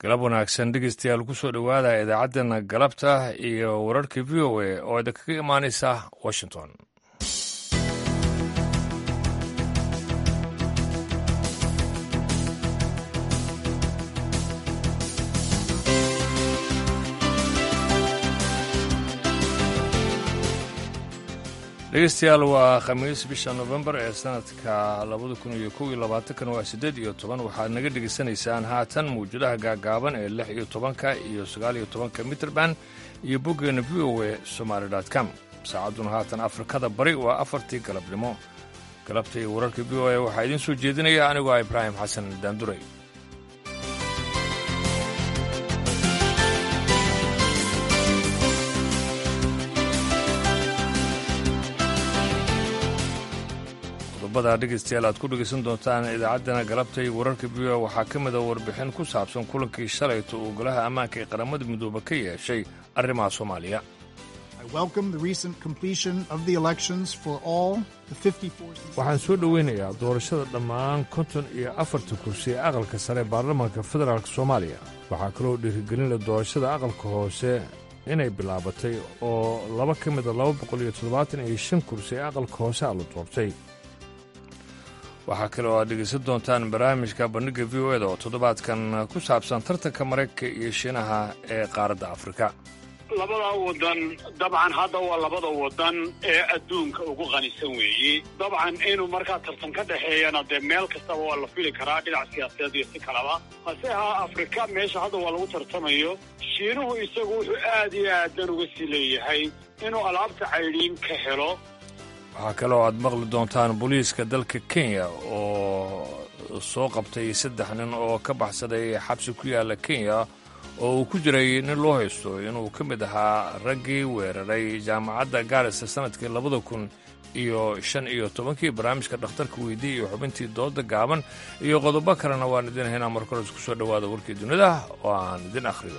galab wanaagsan dhegeystayaal kusoo dhowaada idaacaddeenna galabta iyo wararka v o a oo idinkaga imaanaysa washington dhegeystayaal waa khamiis bisha nofembar ee sanadka labada kun iyo kow iyo labaatankan waa siddeed iyo toban waxaad naga dhegaysanaysaan haatan mawjadaha gaagaaban ee lix iyo tobanka iyo sagaal iyo tobanka mitrband iyo boggeena v o a somaali com saacadduna haatan afrikada bari waa afartii galabnimo galabta iyo wararka v o a waxaa idiin soo jeedinaya anigoo ah ibraahim xasan daanduray qodobada dhegaystayaal aad ku dhegaysan doontaan idaacaddana galabta iyo wararka v o waxaa ka mid a warbixin ku saabsan kulankii shalayto uu golaha ammaanka ee qaramada midoobe ka yeeshay arrimaha soomaaliya waxaan soo dhoweynayaa doorashada dhammaan konton iyo afarta kursi ee aqalka sare ee baarlamaanka federaalk soomaaliya waxaa kaloo dhiirigelinla doorashada aqalka hoose inay bilaabatay oo laba ka mida laba boqol iyo toddobaatan iyo shan kursi ee aqalka hoose a la doortay waxaa kale oo aad dhegaysan doontaan barnaamijka bandhigga v o eda oo toddobaadkan ku saabsan tartanka maraykanka iyo shiinaha ee qaaradda afrika labada wadan dabcan hadda waa labada wadan ee adduunka ugu qanisan weeye dabcan inuu markaa tartan ka dhexeeyana dee meel kastaba waa la fili karaa dhinac siyaasadeed iyo si kaleba hase ahaa afrika meesha hadda waa lagu tartamayo shiinuhu isagu wuxuu aad iyo aadan uga sii leeyahay inuu alaabta caydhiin ka helo waxaa kaloo aad maqli doontaan booliiska dalka kenya oo soo qabtay saddex nin oo ka baxsaday xabsi ku yaalla kenya oo uu ku jiray nin loo haysto inuu ka mid ahaa raggii weeraray jaamacadda gaarisa sannadkii labada kun iyo shan iyo tobankii barnaamijka dhakhtarka weydii iyo xubintii dooda gaaban iyo qodobo kalena waan idin haynaa markoles ku soo dhowaada warkii dunida oo aan idin akhriyo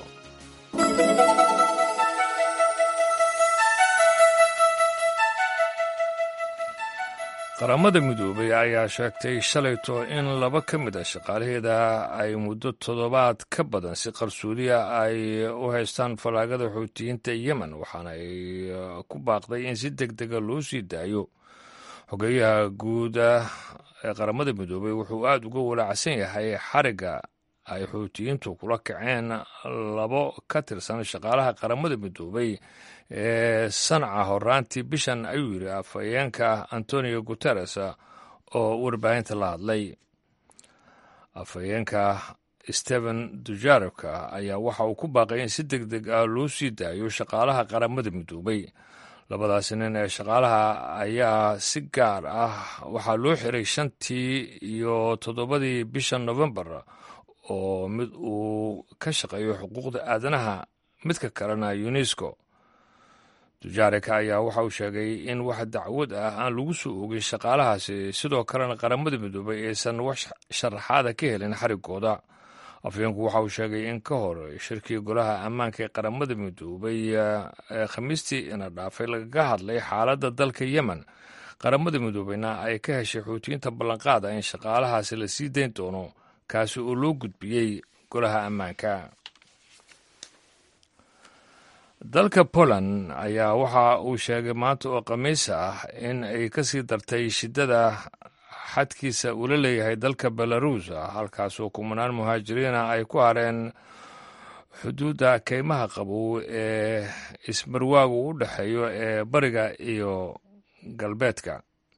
qaramada midoobay ayaa sheegtay shalayto in laba ka mid a shaqaalaheeda ay muddo toddobaad ka badan si qarsoodiya ay u haystaan fallaagada xuutiyiinta yemen waxaana ay ku baaqday in si deg dega loo sii daayo xogeeyaha guuda ee qaramada midoobay wuxuu aada uga walaacsan yahay xarigga ay xuutiyiintu kula kaceen labo ka tirsan shaqaalaha qaramada midoobay ee sanca horaantii bishan ayuu yidhi afhayeenka antonio guteres oo warbaahinta la hadlay afhayeenka stephen dujarevka ayaa waxa uu ku baaqay in si deg deg ah loo sii daayo shaqaalaha qaramada midoobay labadaasi nin ee shaqaalaha ayaa si gaar ah waxaa loo xiray shantii iyo toddobadii bisha novembar oo mid uu ka shaqeeyo xuquuqda aadanaha midka kalena unesco dujaarika ayaa waxa uu sheegay in wax dacwad ah aan lagu soo oogin shaqaalahaasi sidoo kalena qaramada midoobay aysan wax sharaxaada ka helin xarigooda afhayeenku waxa uu sheegay in ka hor shirkii golaha ammaanka ee qaramada midoobay ee khamiistii ina dhaafay lagaga hadlay xaaladda dalka yemen qaramada midoobeyna ay ka heshay xuutiyiinta ballanqaada in shaqaalahaasi la sii dayn doono kaasi oo loo gudbiyey golaha ammaanka dalka poland ayaa waxa uu sheegay maanta oo khamiis ah in ay ka sii dartay shiddada xadkiisa uu la leeyahay dalka belarus halkaasoo kumanaan muhaajiriina ay ku hareen xuduudda keymaha qabow ee ismarwaagu u dhexeeyo ee bariga iyo galbeedka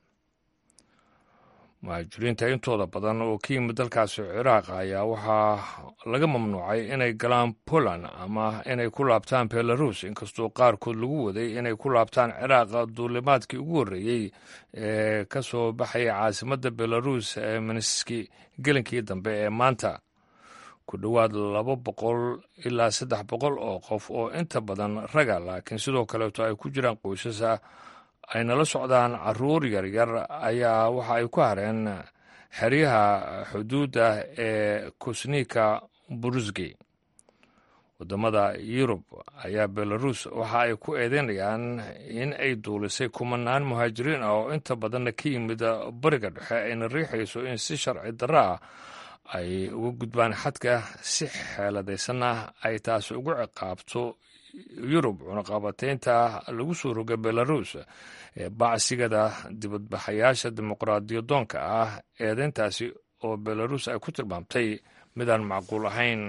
muhaajiriinta intooda badan oo ka yimid dalkaasi ciraaq ayaa waxaa laga mamnuucay inay galaan poland ama inay ku laabtaan belarus inkastoo qaarkood lagu waday inay ku laabtaan ciraaq duulimaadkii ugu horreeyey ee ka soo baxaya caasimadda belarus ee miniski gelinkii dambe ee maanta ku dhowaad laba boqol ilaa saddex boqol oo qof oo inta badan raga laakiin sidoo kaleeto ay ku jiraan qoysasa ay nala socdaan caruur yaryar ayaa waxa ay ku hareen xeryaha xuduudda ee kusnika burusgi waddamada yurub ayaa belarus waxa ay ku eedeynayaan in ay duulisay kumanaan muhaajiriin ah oo inta badanna ka yimid bariga dhexe ayna riixayso in si sharci darro ah ay uga gudbaan xadka si xeeladaysanna ay taasi ugu ciqaabto yurub cunaqabataynta lagu soo roga belarus ee bacsigada dibadbaxayaasha dimuqraadiyadoonka ah eedeyntaasi oo belarus ay ku tilmaamtay midaan macquul ahayn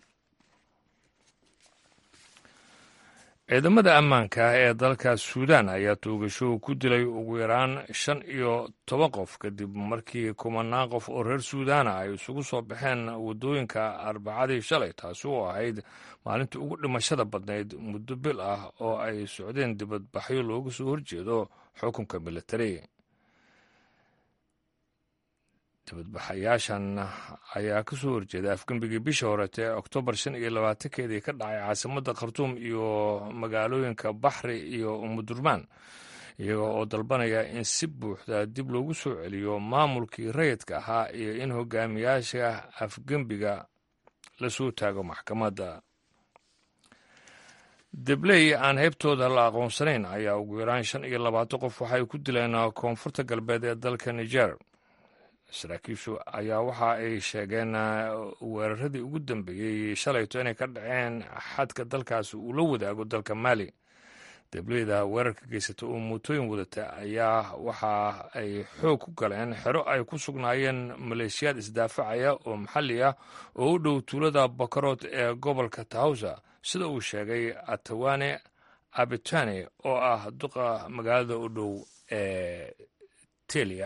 ciidamada ammaanka ee dalka suudaan ayaa toogasho ku dilay ugu yaraan shan iyo toban qof kadib markii kumanaan qof oo reer suudaana ay isugu soo baxeen waddooyinka arbacadii shalay taasi oo ahayd maalintii ugu dhimashada badnayd muddo bil ah oo ay socdeen dibadbaxyo looga soo horjeedo xukunka militari dibadbaxayaashan ayaa ka soo horjeeda afgembigii bishii horeete ee oktoobar shan iyo labaatankeedii ka dhacay caasimadda khartuum iyo magaalooyinka baxri iyo umudurmaan iyaga oo dalbanaya in si buuxda dib loogu soo celiyo maamulkii rayidka ahaa iyo in hogaamiyaasha afgembiga lasoo taago maxkamadda debley aan heybtooda la aqoonsanayn ayaa ugu yaraan shan iyo labaatan qof waxay ku dileen koonfurta galbeed ee dalka niger saraakiishu ayaa waxa ay sheegeen weeraradii ugu dambeeyey shalayto inay ka dhaceen xadka dalkaasi uu la wadaago dalka maali debleyda weerarka geysata oo mootooyin wadata ayaa waxa ay xoog ku galeen xero ay ku sugnaayeen maleeshiyaad isdaafacaya oo maxalli ah oo u dhow tuulada bakarood ee gobolka tahawsa sida uu sheegay atawane abitane oo ah duqa magaalada u dhow ee telia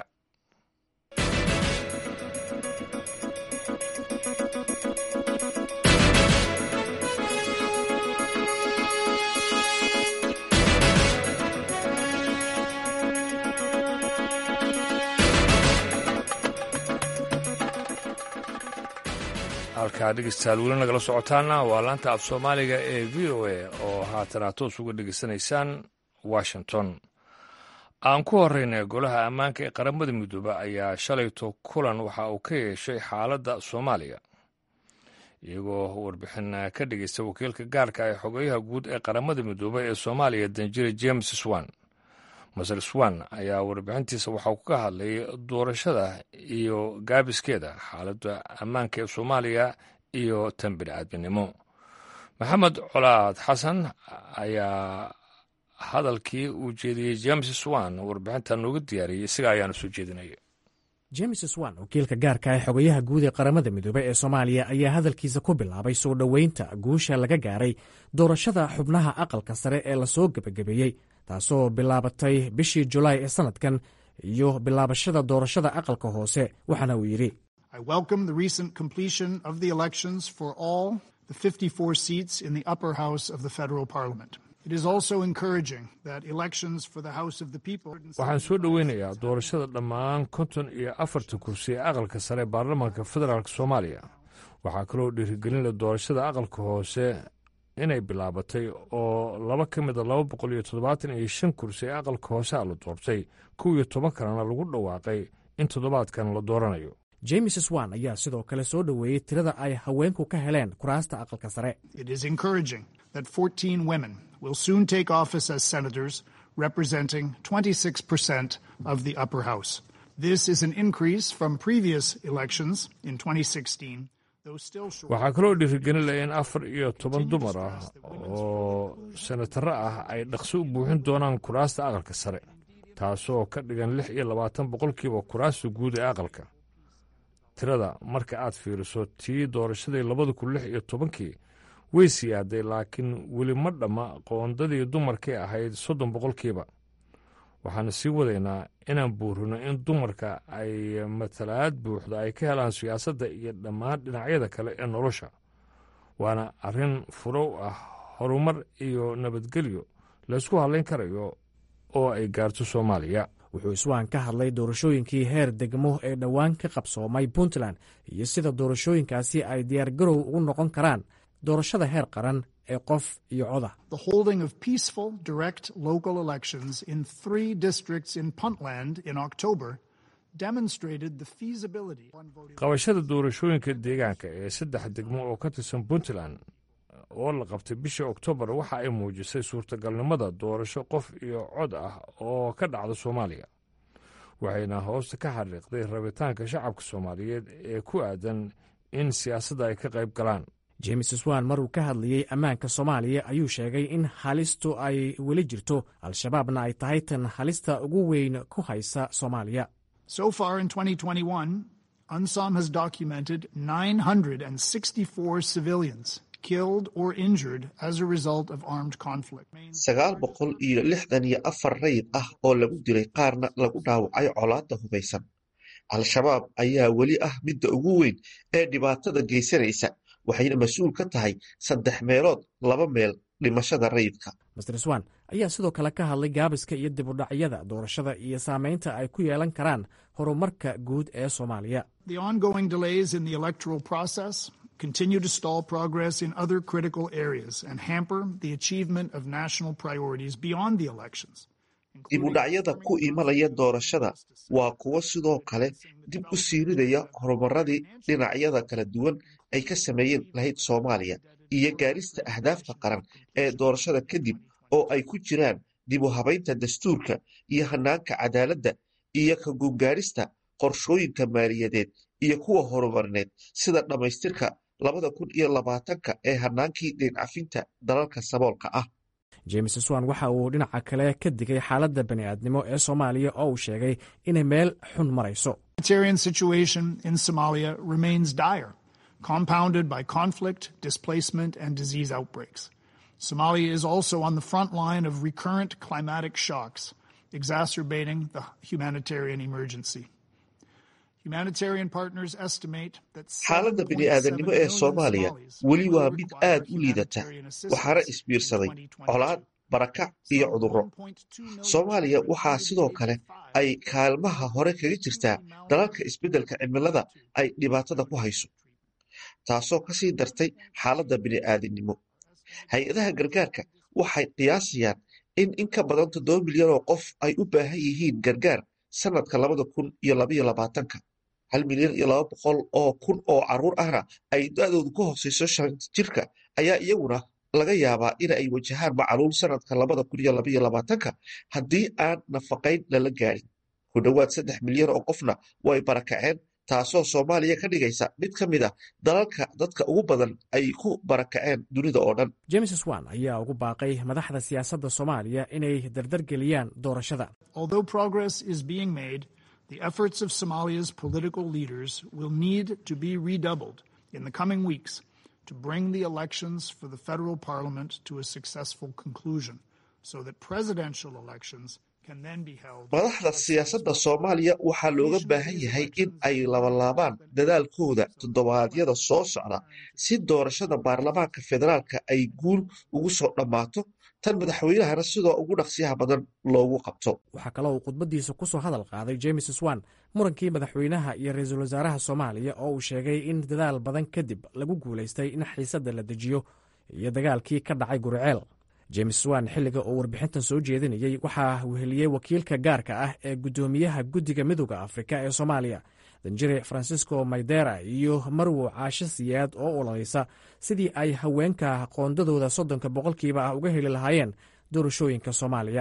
halkaa dhegeystayaal weli nagala socotaana waa laanta af soomaaliga ee v o a oo haatana toos uga dhegeysanaysaan washington aan ku horeyna golaha ammaanka ee qaramada midoobe ayaa shalayto kulan waxa uu ka yeeshay xaaladda soomaaliya iyagoo warbixin ka dhegeysta wakiilka gaarka ee xogeyaha guud ee qaramada midoobe ee soomaaliya danjire james swan masar swan ayaa warbixintiisa waxauu ka hadlay doorashada iyo gaabiskeeda xaaladda ammaanka ee soomaaliya iyo tan bini'aadminimo maxamed colaad xasan ayaa hadalkii uu jeediyey james swan warbixinta nooga diyaariyey isaga ayaana soo jeedinaya james swan wakiilka gaarka ee xogayaha guud ee qaramada midoobey ee soomaaliya ayaa hadalkiisa ku bilaabay soo dhoweynta guusha laga gaaray doorashada xubnaha aqalka sare ee lasoo gebagabeeyey taasoo bilaabatay bishii julaay ee sannadkan iyo bilaabashada doorashada aqalka hoose waxaana uu yidhi waxaan soo dhoweynayaa doorashada dhammaan konton iyo afarta kursi ee aqalka sare ee baarlamaanka federaalk soomaaliya waxaa kaloo dhiirigelinla doorashada aqalka hoose inay bilaabatay oo laba ka mida laba boqol iyo toddobaatan iyo shan kursi ee aqalka hoose a la doortay kow iyo toban kalena lagu dhawaaqay in toddobaadkan la dooranayo james swan ayaa sidoo kale soo dhoweeyey tirada ay haweenku ka heleen kuraasta aqalka sare representing 26% of the upper house. This is an increase from previous elections in 2016. waxaa kaloo dhiirigelinaya in afar iyo toban dumar ah oo senataro ah ay dhaqso u buuxin doonaan kuraasta aqalka sare taasoo ka dhigan lix iyo labaatan boqolkiiba kuraasta guud ee aqalka tirada marka aad fiiriso tii doorashadii labada kun lix iyo tobankii way siyaaday laakiin weli ma dhamma qoondadii dumarkii ahayd soddon boqolkiiba waxaana sii wadaynaa inaan buurino in dumarka ay matalaad buuxda ay ka helaan siyaasadda iyo dhammaan dhinacyada kale ee nolosha waana arrin furow ah horumar iyo nabadgelyo laysku hadlayn karayo oo ay gaarto soomaaliya wuxuu iswaan ka hadlay doorashooyinkii heer degmo ee dhowaan ka qabsoomay puntland iyo sida doorashooyinkaasi ay diyaargarow ugu noqon karaan doorashada heer qaran ee qof iyo coda The holding of peaceful, direct local elections in three districts in Puntland in October demonstrated the feasibility. qabashada doorashooyinka deegaanka ee saddex degmo oo ka tirsan puntland oo la qabtay bishii oktoobar waxa ay muujisay suurtagalnimada doorasho qof iyo cod ah oo ka dhacda soomaaliya waxayna hoosta ka xariiqday rabitaanka shacabka soomaaliyeed ee ku aadan in siyaasadda ay ka qayb galaan james swan maruu ka hadlayey ammaanka soomaaliya ayuu sheegay in halistu ay weli jirto al-shabaabna ay tahay tan halista ugu weyn ku haysa soomaaliya So far in 2021, UNSOM has documented 964 civilians killed or injured as a result of armed conflict. sagaal boqol iyo lixdan iyo afar rayid ah oo lagu dilay qaarna lagu dhaawacay colaadda hubaysan al-shabaab ayaa weli ah midda ugu weyn ee dhibaatada geysanaysa waxayna mas-uul ka tahay saddex meelood laba meel dhimashada rayidka master swan ayaa sidoo kale ka hadlay gaabiska iyo dibudhacyada doorashada iyo saameynta ay ku yeelan karaan horumarka guud ee soomaaliya The ongoing delays in the electoral process continue to stall progress in other critical areas and hamper the achievement of national priorities beyond the elections. dib u dhacyada ku imanaya doorashada waa kuwo sidoo kale dib u siiridaya horumaradii dhinacyada kala duwan ay ka sameeyeen lahayd soomaaliya iyo gaarista ahdaafta qaran ee doorashada kadib oo ay ku jiraan dib u habaynta dastuurka iyo hanaanka cadaaladda iyo ka gugaarista qorshooyinka maaliyadeed iyo kuwa horumarineed sida dhammaystirka labada kun iyo labaatanka ee hanaankii deencafinta dalalka saboolka ah james swan waxa uu dhinaca kale ka digay xaaladda bani'aadnimo ee soomaaliya oo uu sheegay inay meel xun marayso humanitarian situation in Somalia remains dire, compounded by conflict, displacement, and disease outbreaks. Somalia is also on the front line of recurrent climatic shocks, exacerbating the humanitarian emergency. Humanitarian partners estimate that xaaladda bini'aadanimo ee soomaaliya weli waa mid aad u liidata waxaana isbiirsaday colaad barakac iyo cudurro soomaaliya waxaa sidoo kale ay kaalmaha hore kaga jirtaa dalalka isbeddelka cimilada ay dhibaatada ku hayso taasoo ka sii dartay xaaladda bini'aadanimo hay-adaha gargaarka waxay qiyaasayaan in in ka badan toddoba milyan oo qof ay u baahan yihiin gargaar sannadka labada kun iyo labaiyo labaatanka hal milyan iyo laba boqol oo kun oo carruur ahna ay da-doodu ka hooseyso shan jirka ayaa iyaguna laga yaabaa in ay wajahaan macaluul sannadka labada kun iyo labaiyo labaatanka haddii aan nafaqayn lala gaarin ku dhowaad saddex milyan oo qofna way barakaceen taasoo soomaaliya ka dhigaysa mid ka mid a dalalka dadka ugu badan ay ku barakaceen dunida oo dhan james swan ayaa ugu baaqay madaxda siyaasadda soomaaliya inay dardargeliyaan doorashada Although progress is being made, the efforts of Somalia's political leaders will need to be redoubled in the coming weeks to bring the elections for the federal parliament to a successful conclusion so that presidential elections can then be held. madaxda siyaasadda soomaaliya waxaa looga baahan yahay in ay labalaabaan dadaalkooda toddobaadyada soo socda si doorashada baarlamaanka federaalka ay guul ugu soo dhammaato tan madaxweynahana sidoo ugu dhaqsiyaha badan loogu qabto waxaa kaloo uu khudbaddiisa ku soo hadal qaaday james swan murankii madaxweynaha iyo ra-iisul wasaaraha soomaaliya oo uu sheegay in dadaal badan kadib lagu guulaystay in xiisadda la dejiyo iyo dagaalkii ka dhacay guriceel james swan xilliga uu warbixintan soo jeedinayey waxaa weheliyey wakiilka gaarka ah ee guddoomiyaha guddiga midooda afrika ee soomaaliya danjire francisco maydera iyo marwo caasho siyaad oo ololaysa sidii ay haweenka qoondadooda soddonka boqolkiiba ah uga heli lahaayeen doorashooyinka soomaaliya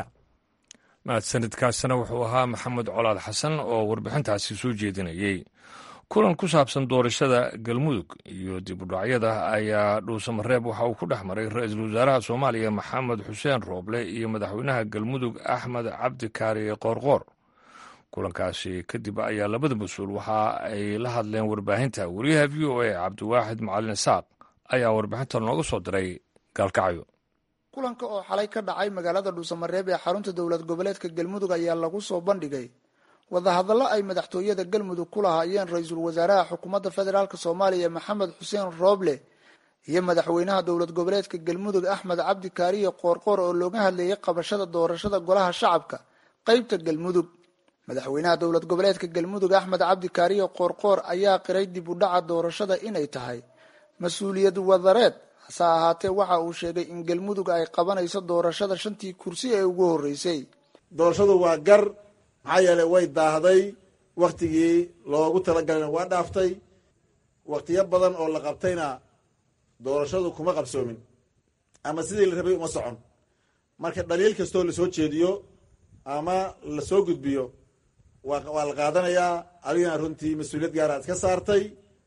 mahadsanidkaasina wuxuu ahaa maxamed colaad xasan oo warbixintaasi soo jeedinayey kulan ku saabsan doorashada galmudug iyo dib u dhacyada ayaa dhuusamareeb waxa uu ku dhex maray ra-iisul wasaaraha soomaaliya maxamed xuseen rooble iyo madaxweynaha galmudug axmed cabdi kaariye qoorqoor kulankaasi kadib ayaa labada mas-uul waxa ay la hadleen warbaahinta wariyaha v o a cabdiwaaxid macalin isaaq ayaa warbixinta nooga soo diray gaalkacyo kulanka oo xalay ka dhacay magaalada dhuusamareeb ee xarunta dowlad goboleedka galmudug ayaa lagu soo bandhigay wadahadallo ay madaxtooyada galmudug ku lahaayeen ra-iisul wasaaraha xukuumadda federaalk soomaaliya maxamed xuseen rooble iyo madaxweynaha dowlad goboleedka galmudug axmed cabdi kaariye qoorqoor oo looga hadleeyay qabashada doorashada golaha shacabka qeybta galmudug madaxweynaha dowlad goboleedka galmudug axmed cabdi kaariye qoorqoor ayaa qiray dib u dhaca doorashada inay tahay mas-uuliyad wadareed hase ahaatee waxa uu sheegay in galmudug ay qabanayso doorashada shantii kursi ee ugu horreysay doorashadu waa gar maxaa yeelay way daahday waktigii loogu talagalana waa dhaaftay waktiyo badan oo la qabtayna doorashadu kuma qabsoomin ama sidii la rabay uma socon marka dhaliil kastoo lasoo jeediyo ama lasoo gudbiyo waa la qaadanayaa adigana runtii mas-uuliyad gaara iska saartay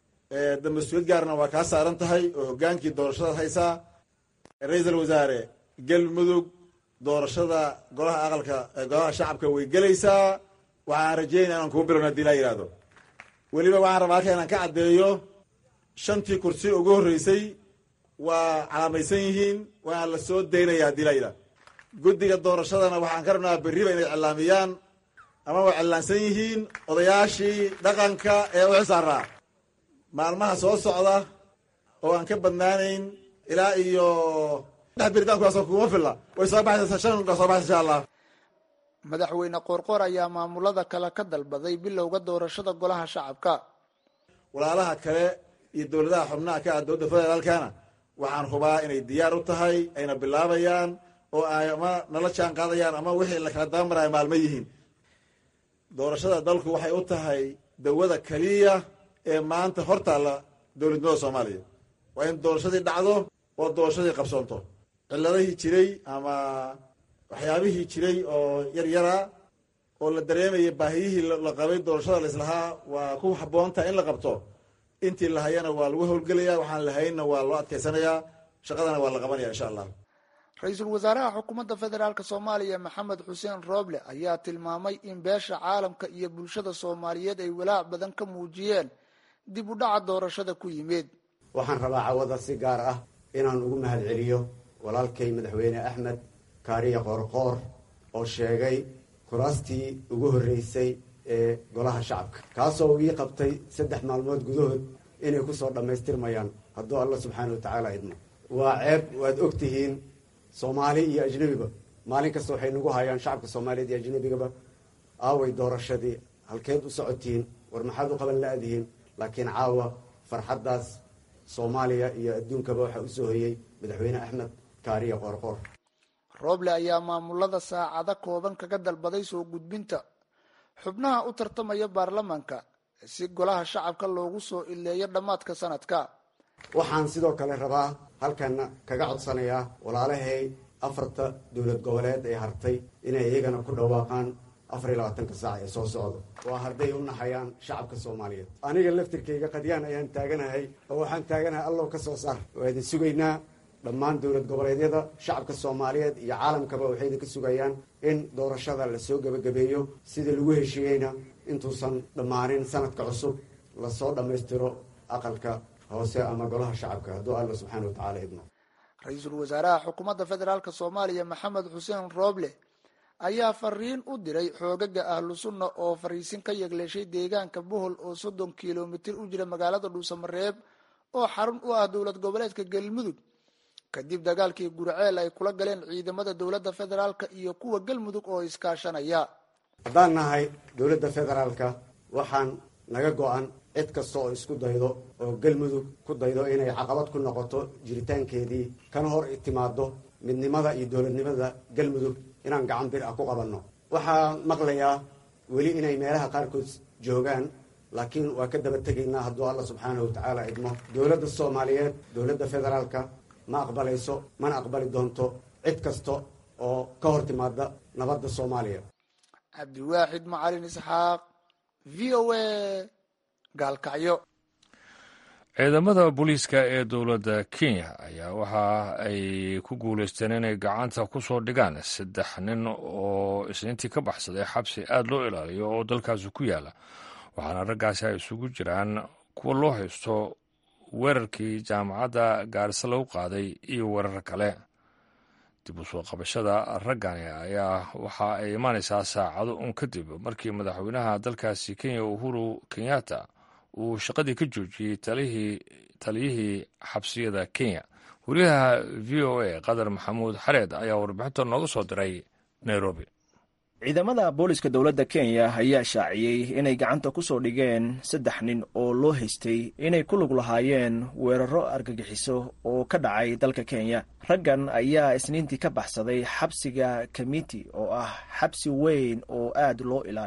da mas-uuliyad gaarna waa kaa saaran tahay oo hogaankii doorashadaad haysaa ra-iisal wasaare galmudug doorashada golaha aqalka golaha shacabka way gelaysaa waxaan rajeynaya inaan kuu bilowna hadii laa yihahdo weliba waxaan rabaa halka inaan ka caddeeyo shantii kursi ugu horreysay waa calaamaysan yihiin waa la soo daynaya haddii laa yidhahdo guddiga doorashadana waxaan ka rabnaa berriba inay cilaamiyaan ama way cillaansan yihiin odayaashii dhaqanka ee u xisaaraa maalmaha soo socda oo aan ka badnaanayn ilaa iyo dhex biritaankuwaas kuma filla way soo baxaysa shan ka soo baxaysa insha allah madaxweyne qoorqoor ayaa maamulada kale ka dalbaday bilowga doorashada golaha shacabka walaalaha kale iyo dowladaha xubnaha ka ah dowladda federaalkana waxaan hubaa inay diyaar u tahay ayna bilaabayaan oo ay ama nala jaan qaadayaan ama wixii la kala dabamaraya maalmo yihiin doorashada dalku waxay u tahay dawada keliya ee maanta hortaalla dowladnimada soomaaliya waa in doorashadii dhacdo oo doorashadii qabsoonto ciladihii jiray ama waxyaabihii jiray oo yaryara oo la dareemayay baahiyihii la qabay doorashada laislahaa waa ku habboontaha in la qabto intii la hayana waa lagu howlgelaya waxaan lahaynna waa loo adkaysanayaa shaqadana waa la qabanaya insha allah ra-iisul wasaaraha xukuumadda federaalk soomaaliya maxamed xuseen rooble ayaa tilmaamay in beesha caalamka iyo bulshada soomaaliyeed ay walaac badan ka muujiyeen dib u dhaca doorashada ku yimid waxaan rabaa cawada si gaar ah inaan ugu mahad celiyo walaalkay madaxweyne axmed kaariya qoorqoor oo sheegay kuraastii ugu horreysay ee golaha shacabka kaasoo ii qabtay saddex maalmood gudahood inay kusoo dhammaystirmayaan hadduu alla subxaana wa tacaala idmo waa ceeb waad og tihiin soomaali iyo ajnebiba maalin kasta waxay nagu hayaan shacabka soomaaliyeed iyo ajnebigaba aaway doorashadii halkeed u socotihiin war maxaad u qaban la-dihiin laakiin caawa farxaddaas soomaaliya iyo adduunkaba waxaa usoo hoyey madaxweyne axmed kaariya qoorqoor rooble ayaa maamulada saacado kooban kaga dalbaday soo gudbinta xubnaha u tartamaya baarlamaanka si golaha shacabka loogu soo ileeyo dhammaadka sanadka waxaan sidoo kale rabaa halkana kaga codsanayaa walaalahay afarta dowlad goboleed ee hartay inay iyagana ku dhawaaqaan afar iyo labaatanka saac ee soo socda waa hadday u naxayaan shacabka soomaaliyeed aniga laftirkayga qadyaan ayaan taaganahay oo waxaan taaganahay allow ka soo saar waa idin sugaynaa dhammaan dowlad goboleedyada shacabka soomaaliyeed iyo caalamkaba waxay idinka sugayaan in doorashada lasoo gebagabeeyo sida lagu heshiiyeyna intuusan dhammaanin sanadka cusub lasoo dhammaystiro aqalka hoose ama golaha shacabka hadduu alla subxaana wa tacaala idmo ra-iisul wasaaraha xukuumadda federaalk soomaaliya maxamed xuseen rooble ayaa fariin u diray xoogaga ahlu sunna oo fariisin ka yegleeshay deegaanka bohol oo soddon kilomitir u jira magaalada dhuusamareeb oo xarun u ah dowlad goboleedka galmudug kadib dagaalkii gurceel ay kula galeen ciidamada dowladda federaalk iyo kuwa galmudug oo iskaashanaya haddaan nahay dowladda federaalka waxaan naga go-an cid kasta oo isku daydo oo galmudug ku daydo inay caqabad ku noqoto jiritaankeedii kana hor timaado midnimada iyo dowladnimada galmudug inaan gacan bir ah ku qabanno waxaan maqlayaa weli inay meelaha qaarkood joogaan laakiin waa ka daba tegaynaa hadduu alla subxaanahu wa tacaala idmo dowladda soomaaliyeed dowladda federaalka ma aqbalayso mana aqbali doonto cid kasta oo ka hor timaada nabadda soomaaliya cabdiwaaxid macalin isxaaq v o a gaalkacyo ciidamada booliiska ee dowladda kenya ayaa waxa ay ku guulaysteen inay gacanta ku soo dhigaan saddex nin oo isniintii ka baxsaday xabsi aada loo ilaaliyo oo dalkaasi ku yaala waxaana raggaasi ay isugu jiraan kuwa loo haysto weerarkii jaamacadda gaarisa lagu qaaday iyo weerar kale dib u soo qabashada raggani ayaa waxa ay imaanaysaa saacado un kadib markii madaxweynaha dalkaasi kenya uhuru kenyatta uu shaqadii ka joojiyey taliyihii xabsiyada kenya wariyaha v o a qadar maxamuud xareed ayaa warbixinta nooga soo diray nairobi ciidamada booliska dowladda kenya ayaa shaaciyey inay gacanta ku soo dhigeen saddex nin oo loo haystay inay ku lug lahaayeen weeraro argagixiso oo ka dhacay dalka kenya raggan ayaa isniintii ka baxsaday xabsiga kamiti oo ah xabsi weyn oo aad loo ilaaliyo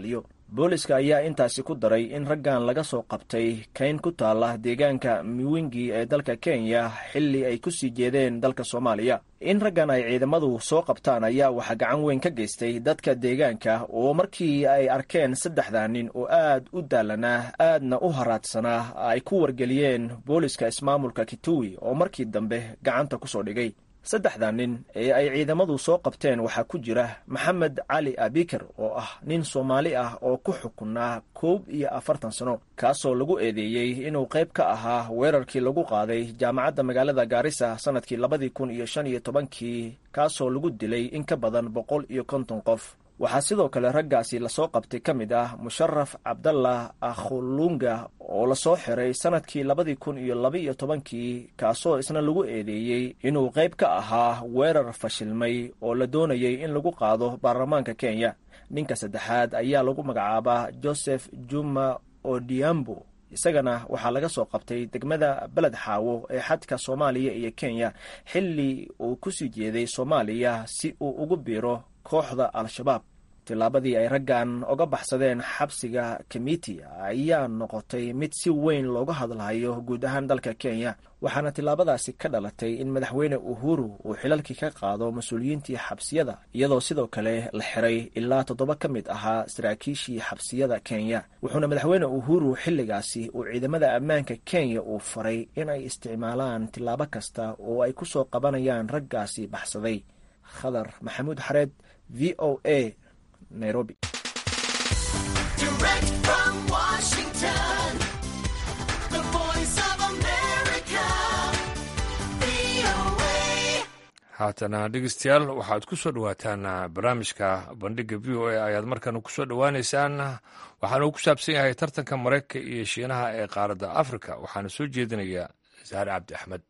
booliska ayaa intaasi ku daray in raggan laga soo qabtay kayn ku taala deegaanka miwingi ee dalka kenya xilli ay ku sii jeedeen dalka soomaaliya in raggan ay ciidamadu soo qabtaan ayaa waxaa gacan weyn ka geystay dadka deegaanka oo markii ay arkeen saddexda nin oo aad u daalanaa aadna u haraadsanaa ay ku wargeliyeen booliska ismaamulka kituwi oo markii dambe gacanta ku soo dhigay saddexda nin ee ay ciidamadu soo qabteen waxaa ku jira maxamed cali abikar oo ah nin soomaali ah oo ku xukunaa koob iyo afartan sano kaasoo lagu eedeeyey inuu qayb ka ahaa weerarkii lagu qaaday jaamacadda magaalada gaarisa sannadkii labadii kun iyo shan iyo tobankii kaasoo lagu dilay in ka badan boqol iyo konton qof waxaa sidoo kale raggaasi lasoo qabtay ka mid ah musharaf cabdallah akhulunga oo lasoo xiray sannadkii labadii kun iyo labaiyo tobankii kaasoo isna lagu eedeeyey inuu qayb ka ahaa weerar fashilmay oo la doonayay in lagu qaado baarlamaanka kenya ninka saddexaad ayaa lagu magacaabaa joseph juma odiambo isagana waxaa laga soo qabtay degmada beled xaawo ee xadka soomaaliya iyo kenya xilli uu kusii jeeday soomaaliya si uu ugu biiro kooxda al-shabaab tillaabadii ay raggan oga baxsadeen xabsiga kamiti ayaa noqotay mid si weyn looga hadlayo guud ahaan dalka kenya waxaana tillaabadaasi ka dhalatay in madaxweyne uhuru uu xilalkii ka qaado mas-uuliyiintii xabsiyada iyadoo sidoo kale la xiray ilaa toddoba ka mid ahaa saraakiishii xabsiyada kenya wuxuuna madaxweyne uhuru xilligaasi uu ciidamada ammaanka kenya uu faray in ay isticmaalaan tillaabo kasta oo ay ku soo qabanayaan raggaasi baxsaday khadar maxamuud xareed v o a nairobi haatana dhegeystayaal waxaad ku soo dhowaataan barnaamijka bandhiga v o a ayaad markan kusoo dhowaaneysaan waxaana uu ku saabsan yahay tartanka maraykanka iyo shiinaha ee qaaradda afrika waxaana soo jeedinaya saare cabdi axmed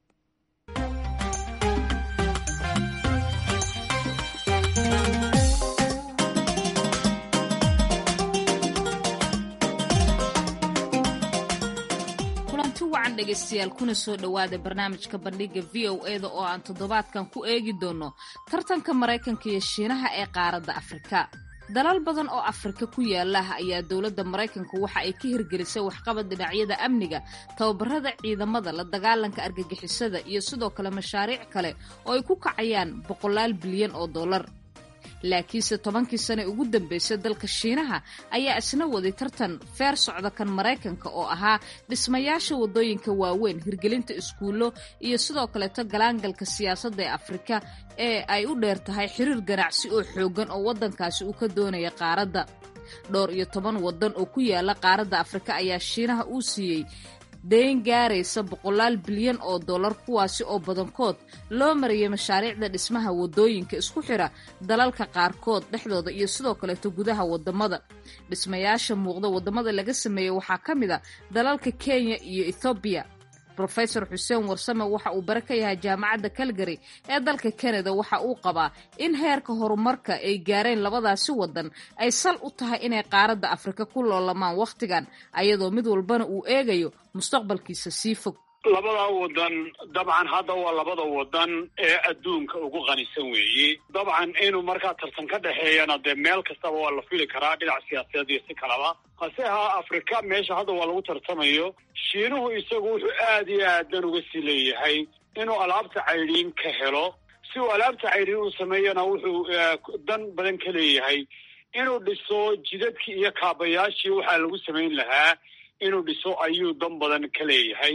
wacan dhegaystayaal kuna soo dhowaada barnaamijka bandhiga v o eda oo aan toddobaadkan ku eegi doono tartanka maraykanka iyo shiinaha ee qaaradda afrika dalal badan oo afrika ku yaala ayaa dowladda maraykanka waxa ay ka hirgelisay waxqabad dhinacyada amniga tababarada ciidamada la dagaalanka argagixisada iyo sidoo kale mashaariic kale oo ay ku kacayaan boqolaal bilyan oo dollar laakiinse tobankii sane ugu dambeysay dalka shiinaha ayaa isna waday tartan feer socda kan maraykanka oo ahaa dhismayaasha waddooyinka waaweyn hirgelinta iskuullo iyo sidoo kaleeto galaangalka siyaasadda ee afrika ee ay u dheer tahay xiriir ganacsi oo xooggan oo waddankaasi uu ka doonaya qaaradda dhowr iyo toban waddan oo ku yaala qaaradda afrika ayaa shiinaha uu siiyey dayn gaaraysa boqolaal bilyan oo dollar kuwaasi oo badankood loo mariyay mashaariicda dhismaha waddooyinka isku xira dalalka qaarkood dhexdooda iyo sidoo kaleeto gudaha waddamada dhismayaasha muuqda waddamada laga sameeyey waxaa ka mid a dalalka kenya iyo ethoobiya rofesor xuseen warsame waxa uu bare ka yahay jaamacadda calgary ee dalka canada waxa uu qabaa in heerka horumarka ay gaareen labadaasi waddan ay sal u tahay inay qaaradda afrika ku loolamaan wakhtigan ayadoo mid walbana uu eegayo mustaqbalkiisa sii fog labada wadan dabcan hadda waa labada wadan ee adduunka ugu qanisan weeye dabcan inuu markaa tartan ka dhexeeyana dee meel kastaba waa la fili karaa dhinac siyaasadeed iyo si kalaba hase ahaa afrika meesha hadda waa lagu tartamayo shiinuhu isagu wuxuu aad iyo aadan uga sii leeyahay inuu alaabta caydhiin ka helo si uu alaabta caydhiin uu sameeyana wuxuu dan badan ka leeyahay inuu dhiso jidadkii iyo kaabayaashii waxaa lagu samayn lahaa inuu dhiso ayuu dan badan ka leeyahay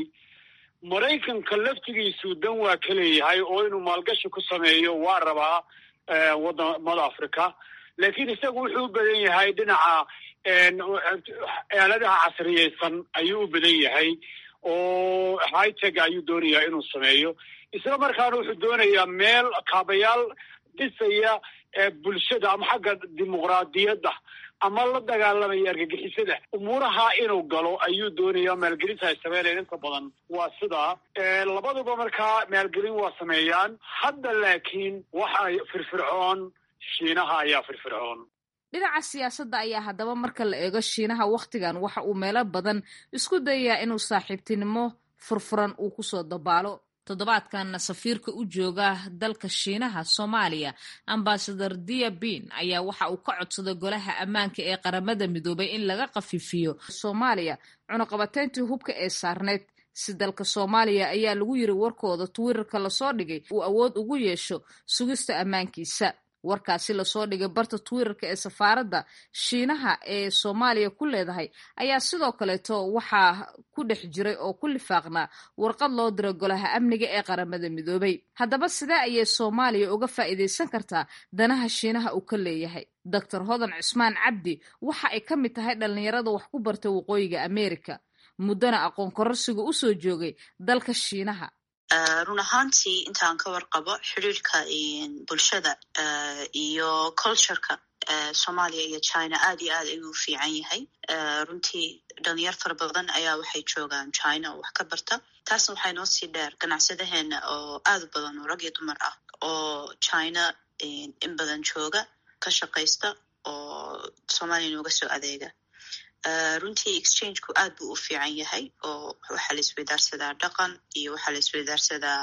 maraykanka laftigiisu dan waa ka leeyahay oo inuu maalgashi ku sameeyo waa rabaa wadamada africa laakiin isagu wuxuu u badan yahay dhinaca aaladaha casriyeysan ayuu u badan yahay oo hiteg ayuu doonayaa inuu sameeyo isla markaana wuxuu doonayaa meel kaabayaal dhisaya bulshada ama xagga dimuqraadiyadda ama la dagaalamaya argagixisada umuuraha inuu galo ayuu doonaya maalgelinta ay sameynayaan inta badan waa sidaa labaduba markaa maalgelin waa sameeyaan hadda laakiin waxa firfircoon shiinaha ayaa firfircoon dhinaca siyaasadda ayaa haddaba marka la eego shiinaha wakhtigan waxa uu meelo badan isku dayayaa inuu saaxiibtinimo furfuran uu kusoo dabaalo toddobaadkanna safiirka u jooga dalka shiinaha soomaaliya ambasador dia bin ayaa waxa uu ka codsaday golaha ammaanka ee qaramada midoobay in laga qafiifiyo soomaaliya cunuqabateyntii hubka ee saarneyd si dalka soomaaliya ayaa lagu yiri warkooda twitter-ka lasoo dhigay uu awood ugu yeesho sugista ammaankiisa warkaasi lasoo dhigay barta twitter-ka ee safaaradda shiinaha ee soomaaliya ku leedahay ayaa sidoo kaleeto waxaa ku dhex jiray oo ku lifaaqnaa warqad loo diray golaha amniga ee qaramada midoobay haddaba sidee ayay soomaaliya uga faa'iidaysan kartaa danaha shiinaha uu ka leeyahay doctor hodan cusmaan cabdi waxa ay ka mid tahay dhallinyarada wax ku bartay waqooyiga america muddana aqoon kororsiga u soo joogay dalka shiinaha run ahaantii intaan ka warqabo xiriirka bulshada iyo cultureka soomaaliya iyo china aad iyo aad ayuu fiican yahay runtii dhalinyar fara badan ayaa waxay joogaan china oo wax ka barta taasna waxay noo sii dheer ganacsadaheena oo aad u badan oo rag iyo dumar ah oo china in badan jooga ka shaqaysta oo soomaaliya nooga soo adeega runtii exchangeku aad buu u fiican yahay oo waxaa la isweydaarsadaa dhaqan iyo waxaa la isweydaarsadaa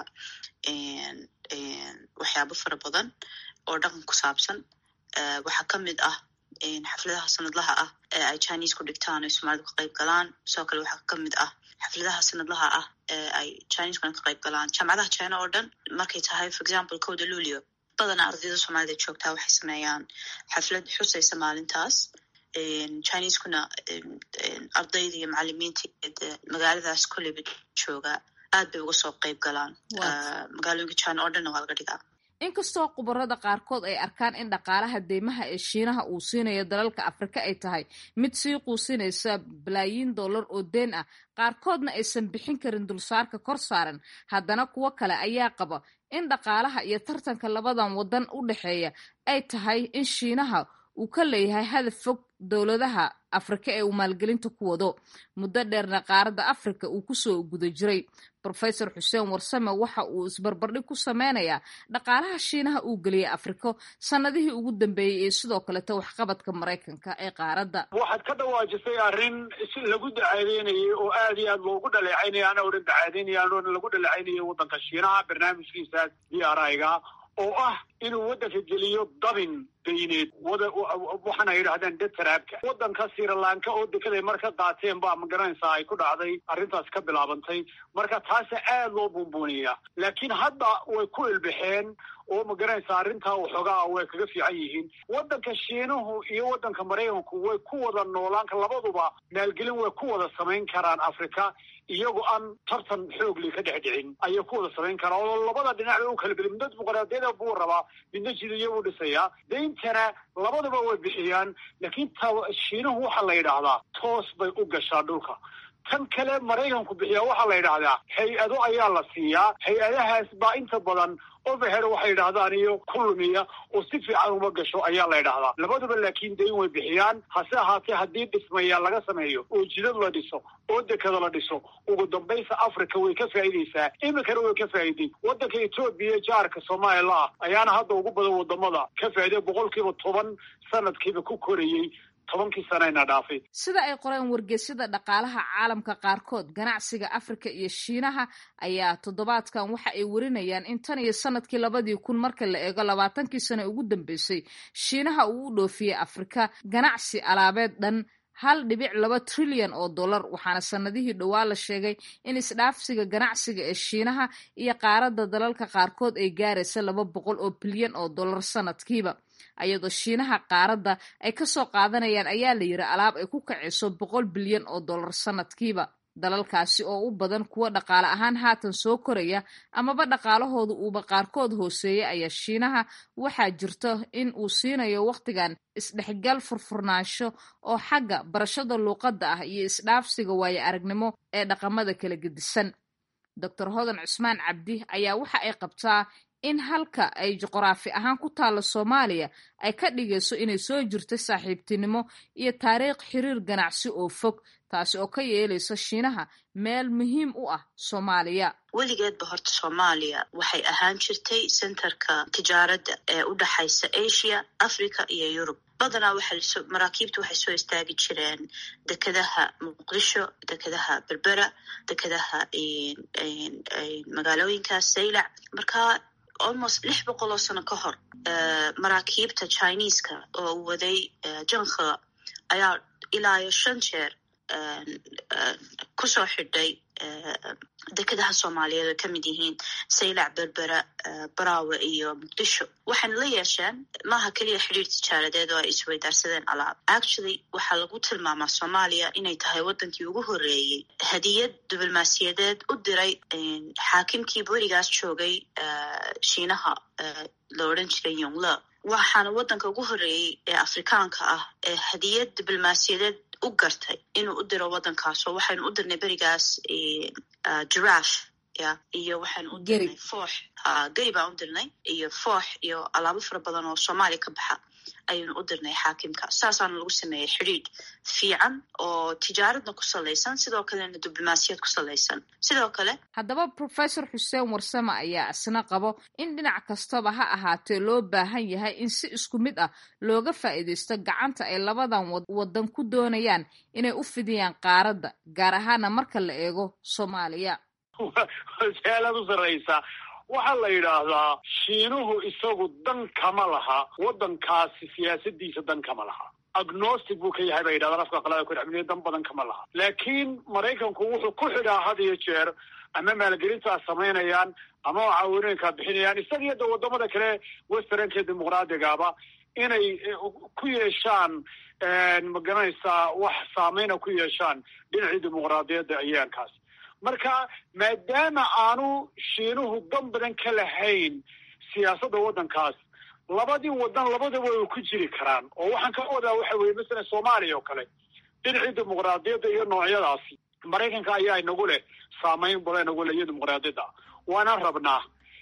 waxyaabo fara badan oo dhaqan ku saabsan waxaa ka mid ah xafladaha sanadlaha ah ee ay chinese ku dhigtaan ay soomaalida ka qayb galaan sidoo kale waxaa ka mid ah xafladaha sanadlaha ah ee ay chineseskuna ka qayb galaan jaamacadaha china oo dhan markay tahay for example kowda luulio badana ardayda soomaalida joogtaa waxay sameeyaan xaflad xusaysa maalintaas chineseskuna ardayda iyo macalimiinta magaaladaas kolleyba jooga aad bay uga soo qayb galaan magaalooyinka china oo dhanna waa laga dhigaa inkastoo khubarada qaarkood ay arkaan in dhaqaalaha deymaha ee shiinaha uu siinayo dalalka afrika ay tahay mid sii quusinaysa balaayiin dollar oo deen ah qaarkoodna aysan bixin karin dulsaarka kor saaran haddana kuwo kale ayaa qaba in dhaqaalaha iyo tartanka labadan waddan u dhexeeya ay tahay in shiinaha uu ka leeyahay hadaf fog dowladaha afrika ee uu maalgelinta ku wado muddo dheerna qaaradda afrika uu kusoo guda jiray rofesor xuseen warsame waxa uu isbarbardhig ku sameynayaa dhaqaalaha shiinaha uu geliyay afriko sanadihii ugu dambeeyey ee sidoo kaleta waxqabadka maraykanka ee qaaradda waxaad ka dhawaajisay arrin si lagu dacaadaynayay oo aad iyo aad loogu dhaleecaynaya ana odhan dacaadaynaya anoona lagu dhaleecaynayay waddanka shiinaha barnaamijkiisaas d r i-ga oo ah inuu waddanka geliyo dabin dayneed waxaana yidhahdeen detaraabka waddanka sirilanka oo dekeday marka qaateen baa magaranaysaa ay ku dhacday arrintaas ka bilaabantay marka taasa aad loo buunbuuniyaa laakiin hadda way ku ilbaxeen oo magaranaysaa arrintaa waxoogaa way kaga fiican yihiin waddanka shiinuhu iyo waddanka maraykanku way ku wada noolaan labaduba maalgelin way ku wada samayn karaan africa iyagoo aan tartan xoogli ka dhex dhicin ayay ku wada samayn karaan oo labada dhinac bay u kala beli midna dimuqraadiyada buu rabaa midna jidiya buu dhisayaa dayntana labaduba way bixiyaan laakiin ta shiinuhu waxaa la yidhaahdaa toos bay u gashaa dhulka tan kale maraykanku bixiyaa waxaa la yidhaahdaa hay-ado ayaa la siiyaa hay-adahaas baa inta badan overhead waxay yidhahdaan iyo ku lumiya oo si fiican uma gasho ayaa la yidhaahdaa labaduba laakiin dayn way bixiyaan hase ahaatee haddii dhismaya laga sameeyo oo jidad la dhiso oo dekada la dhiso ugu dambaysa africa way ka faa'iidaysaa iminkana way ka faa'iiday waddanka etoobiya jaarka soomaaliya ah ayaana hadda ugu badan wadamada ka faa'iiday boqolkiiba toban sanadkiiba ku korayey tobankii sanayna dhaafay sida ay qoreen wargeysyada dhaqaalaha caalamka qaarkood ganacsiga afrika iyo shiinaha ayaa toddobaadkan waxa ay warinayaan in tan iyo sanadkii labadii kun marka la eego labaatankii sane ugu dambeysay shiinaha uu u dhoofiyey afrika ganacsi alaabeed dhan hal dhibic laba trilyan oo dollar waxaana sanadihii dhowaa la sheegay in isdhaafsiga ganacsiga ee shiinaha iyo qaaradda dalalka qaarkood ay gaaraysa laba boqol oo bilyan oo dollar sanadkiiba ayadoo shiinaha qaaradda ay kasoo qaadanayaan ayaa la yiri alaab ay ku kacayso boqol bilyan oo dollar sanadkiiba dalalkaasi oo u badan kuwa dhaqaale ahaan haatan soo koraya amaba dhaqaalahooda uuba qaarkood hooseeya ayaa shiinaha waxaa jirto in uu siinayo wakhtigan isdhexgal furfurnaansho oo xagga barashada luuqadda ah iyo isdhaafsiga waayo aragnimo ee dhaqamada kala gedisan doctor hodan cusmaan cabdi ayaa waxa ay qabtaa in halka ay juqraafi ahaan ku taalla soomaaliya ay ka dhigayso inay soo jirto saaxiibtinimo iyo taariikh xiriir ganacsi oo fog taasi oo ka yeelaysa shiinaha meel muhiim u ah soomaaliya weligeedba horta soomaaliya waxay ahaan jirtay centerka tijaaradda ee u dhexaysa asia africa iyo yurub badanaa waxaa maraakiibta waxay soo istaagi jireen dekedaha muqdisho dekedaha berbera dekedaha magaalooyinkaas saylac marka almost lix boqol oo sano ka hor maraakiibta chineeska oo waday jankha ayaa ilaa iyo shan jeer kusoo xidhay dekedaha soomaaliyeed oo kamid yihiin saylac berbera baraawe iyo muqdisho waxayna la yeesheen maaha keliya xidhiir tijaaradeed oo ay isweydaarsadeen alaab actually waxaa lagu tilmaamaa soomaaliya inay tahay wadankii ugu horeeyey hadiyad diblomaasiyadeed u diray xaakimkii berigaas joogay shiinaha la odhan jiray yongle waxaana wadanka ugu horeeyey ee afrikaanka ah ee hadiyad diblomaasiyadeed u gartay inuu u diro wadankaasoo waxaynu u dirnay berigaas giraf ya iyo waxaynu u dirnay foox geri baan u dirnay iyo foox iyo alaabo fara badan oo soomaaliya ka baxa ayaynu u dirnay xaakimka saasaana lagu sameeyey xidhiidh fiican oo tijaaradna ku salaysan sidoo kalena diblomaasiyad ku salaysan sidoo kale haddaba professor xuseen warsame ayaa isna qabo in dhinac kastaba ha ahaatee loo baahan yahay in si isku mid ah looga faa'iidaysto gacanta ay labadan wadan ku doonayaan inay u fidiyaan qaaradda gaar ahaana marka la eego soomaaliya su-aalaad u sarraysa waxaa la yidhaahdaa shiinuhu isagu dan kama laha waddankaasi siyaasadiisa dan kama laha agnostic buu ka yahay bay yidhahdaan afka qalada ku dhexmiliya dan badan kama laha laakiin maraykanku wuxuu ku xidhaa had iyo jeer ama maalgelintaa samaynayaan ama caawinooyinkaa bixinayaan isaga iyo da wadamada kale westernka dimuqraadigaaba inay ku yeeshaan magaranaysaa wax saameyna ku yeeshaan dhinacii dimuqraadiyadda ayaankaas marka maadaama aanu shiinuhu dan badan ka lahayn siyaasadda waddankaas labadii wadan labadaba way ku jiri karaan oo waxaan ka wadaa waxa weye masalan soomaaliya oo kale dhinacii dimuqraadiyadda iyo noocyadaasi maraykanka ayaa inagu leh saameyn badan inagu leh iyo dimuqraadiyadda waana rabnaa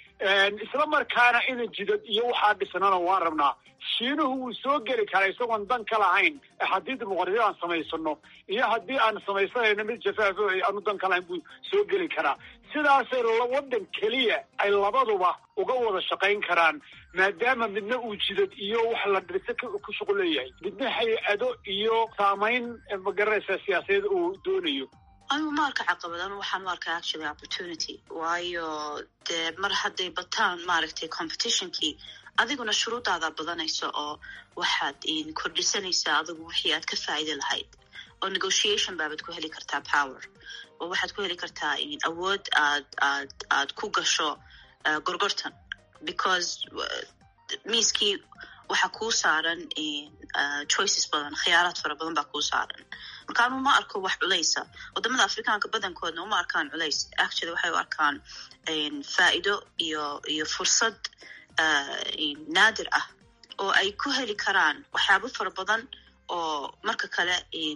isla markaana ina jidad iyo waxaa dhisnana waan rabnaa shiinuhu wuu soo geli karaa isagoon dan ka lahayn haddii dimuqraadiyad aan samaysano iyo haddii aan samaysanayno mid jafaafo aanu dan ka lahayn buu soo geli karaa sidaasay wadan keliya ay labaduba uga wada shaqayn karaan maadaama midna uu jidad iyo wax la dhirse ku shuqul leeyahay midna hay-ado iyo saamayn magaranaysa siyaasadeed uu doonayo anigu ma arka caqabadan waxaan u arkaa actually opportunity waayo dee mar hadday bataan maaragtay competitionkii adiguna shuruudaada badanaysa oo waxaad kordhisanaysaa adigu wixii aad ka faa'idi lahayd oo negotiation baabaad ku heli kartaa power oo waxaad ku heli kartaa awood aad aad aad ku gasho gorgortan because miiskii waxaa kuu saaran choices badan khiyaaraad fara badan baa kuu saaran marka anu ma arko wax culaysa wadamada afrikaanka badankoodna uma arkaan culays actually waxay u arkaan faa'ido iyo iyo fursad naadir ah oo ay ku heli karaan waxyaabo fara badan oo marka kale